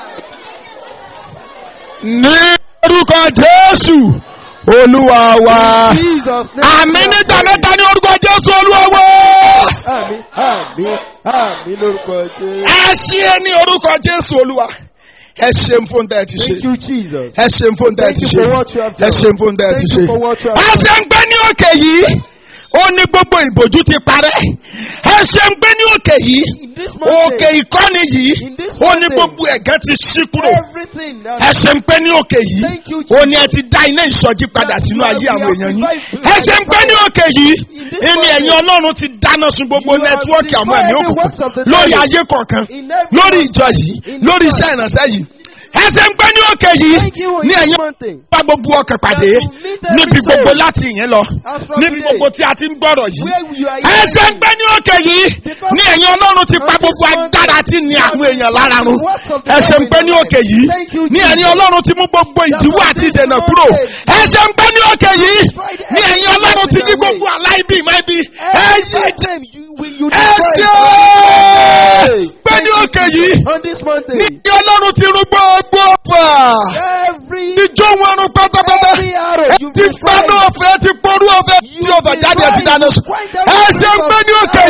Ní orúkọ Jésù. Olúwa wa. Jesus name. Àmì nígbà mẹ́ta ní orúkọ Jésù Olúwa wa. Àmì àmì àmì lórúkọ Jésù. ẹ ṣe ní orúkọ jésù olúwa ẹ ṣeun fún tẹ ẹ ti Thank ṣe you Jesus. ẹ ṣeun fún tẹ ẹ Thank ti you ṣe for what you have ẹ done. ṣeun fún tẹ ẹ ti Thank ṣe. you for what you have ẹ done. ṣe ń gbé ní òkè yìí ó ní gbogbo ìbòjú ti parẹ́ ẹ ṣe ń gbé ní òkè yìí In this òkè mountain, ìkọ́ni yìí In this ó ní mountain. gbogbo ẹ̀gán ti ṣí kúrò everything ẹ that ṣe ń gbé ní òkè yìí Thank you, ó ní ẹ Jesus. ti dá iná ìsọjí padà sínú That ayé you àwọn have èèyàn yín revived- ẹ ṣe ń gbé ní òkè yìí In this ẹni ẹ̀yin mountain. ọlọ́run ti dáná sun gbogbo You have nẹ́tíwọ́ọ̀kì àwọn destroyed ẹ̀mí the works of the òkùnkùn lórí devil. ayé kọ̀ọ̀kan in every lórí mountain. ìjọ yìí In lórí this iṣẹ́ ìrànṣẹ́ yìí ẹsẹ̀ ń gbé ní òkè yìí Thank you in ní this ẹ̀yìn mountain. bá gbogbo ọkàn pàdé That you meet every níbi soul. gbogbo láti ìyẹn lọ As from níbi today, gbogbo tí a ti ń gbọ́rọ̀ yìí where you are ẹsẹ̀ ń gbé ní òkè yìí Because ní ẹ̀yìn ọlọ́run ti pa on gbogbo this mountain, agbára tí ní àwọn èèyàn lára run the works of the ẹsẹ̀ ń devil gbé in ní your òkè life. yìí Thank you, ní ẹ̀yìn Jesus. ọlọ́run ti mú gbogbo ìdíwọ́ on àti this ìdènà kúrò mountain. ẹsẹ̀ ń gbé ní òkè yìí Destroyed ní ẹ̀yìn every ọlọ́run ti yí mountain gbogbo away. aláìbí ìmáìbí ẹ̀yìn Every time you will you ẹ destroy ṣe it. gbé ní òkè yìí on this mountain. ní ẹ̀yìn ọlọ́run ti rú gbogbo ọ̀fà Every ìjọ wọn rún pátápátá every arrow you ti destroy. paná ọ̀fẹ́ ti porú ọ̀fẹ́ tí ọ̀fẹ́ jáde àti dáná sùn ẹ ṣe ń gbé ní òkè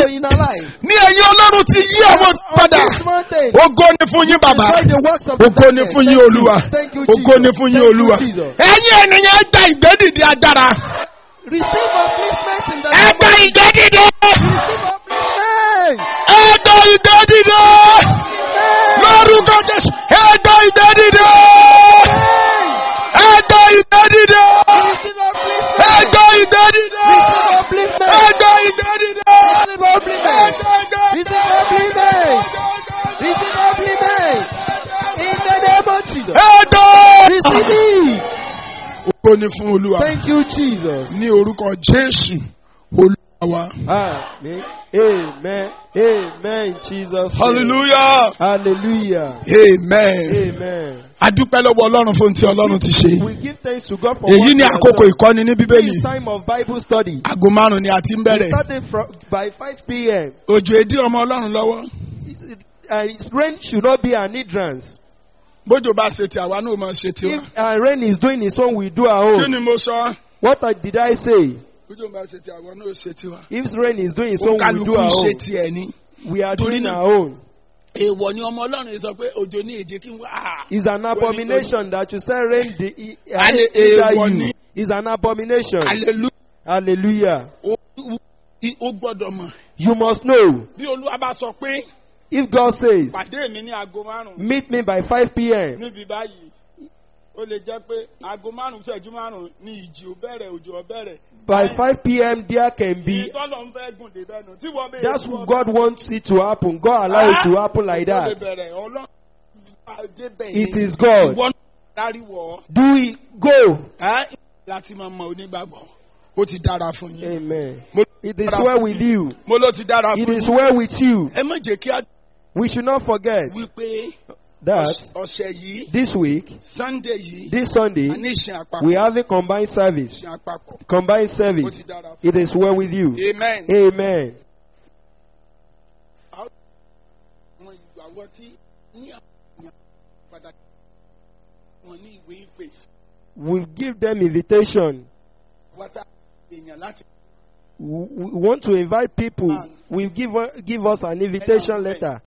ti yí àwọn on padà this mountain. ògo ni fún yín bàbá Destroy the works of the ògo ni darkness. fún yín Thank you. olúwa Thank you, ògo ni Jesus. fún yín Thank you, olúwa Jesus. ẹ̀yin ènìyàn gba ìgbédìde agbára Receive upliftment in the ẹ name gba of ìgbédìde Receive upliftment. ẹ gba ìgbédìde lórúkọ jésù ẹ gba ìgbédìde ẹ gba ìgbédìde Receive upliftment. ẹ gba ìgbédìde Receive upliftment. ẹ gba ìgbédìde Receive upliftment. Receive upliftment. Receive upliftment. In the name of Jesus. ẹ gba. Receive it. ògo ni fún olúwa Thank you, Jesus. ní orúkọ jésù olúwa wa. Amen. Amen. Amen. Jesus. name. hallelujah Hallelujah. amen. Amen. a dúpẹ́ lọ́wọ́ ọlọ́run fún tí ọlọ́run ti ṣe. We give thanks to God for èyí what ni He has àkókò done. ìkọ́ni ní This bíbélì is time of Bible study. aago márùn-ún ni a ti ń We bẹ̀rẹ̀. started from, by 5 p.m. òjò èdè ọmọ ọlọ́run lọ́wọ́. And its rain should not be an hindrance. bójò bá ṣe ti àwa náà máa ṣe tiwa. If uh, rain is doing its own, we do our kí own. ni mo sọ. What I- did I say? bójò bá ṣe ti àwa náà ṣe tiwa. If rain is doing its ó own, we kálukú do our ṣe own. tiẹ̀ ni. We are Torí doing náà- our own. èèwọ̀ ni ọmọ ọlọ́run sọ pé òjò ní èjì kí n wá. It's an abomination that you say rain the e- uh, Ale- hinder èèwọ̀ you. ni. It's an abomination. hallelujah. Hallelujah. ó ó gbọ́dọ̀ mọ̀. You must know. bí olúwa bá sọ pé If God says, pàdé mi ní aago márùn-ún meet me by 5 p.m., níbi báyìí ó lè jẹ́ pé aago márùn-ún ṣẹ́jú márùn-ún ní ìjì ó bẹ̀rẹ̀ òjò ó bẹ̀rẹ̀. by 5 p.m., there can be. ìtọ́lọ̀ ń fẹ́ gùn dé bẹ́nu tí wọ́n bẹ̀rẹ̀. That's what God wants it to happen. God allow it to happen like Ó lè that. bẹ̀rẹ̀ ọlọ́run débẹ̀ It ni. is God. ìwọ dáríwọ̀ Do it. Go. ẹ́ láti máa mọ onígbàgbọ́ ó ti dára fún yín. Amen. Mo- It is well with you. mo ló ti dára It fún is yín. well with you. ẹ má jẹ́ kí a We should not forget wípé that ọ̀s- ọ̀sẹ̀ yìí this week, sunday yìí this a Sunday, ní ìsìn àpapọ̀. we have a combined service. ìsìn àpapọ̀ Combined ó service. ti dára fún It is well with you. yín. amen. Amen. àwọn ìgbàgbọ́ tí ní àwọn èèyàn pàtàkì wọn ní ìwé ìpè We give them invitation. wátá èèyàn láti We we want to invite people. We give give us an invitation letter.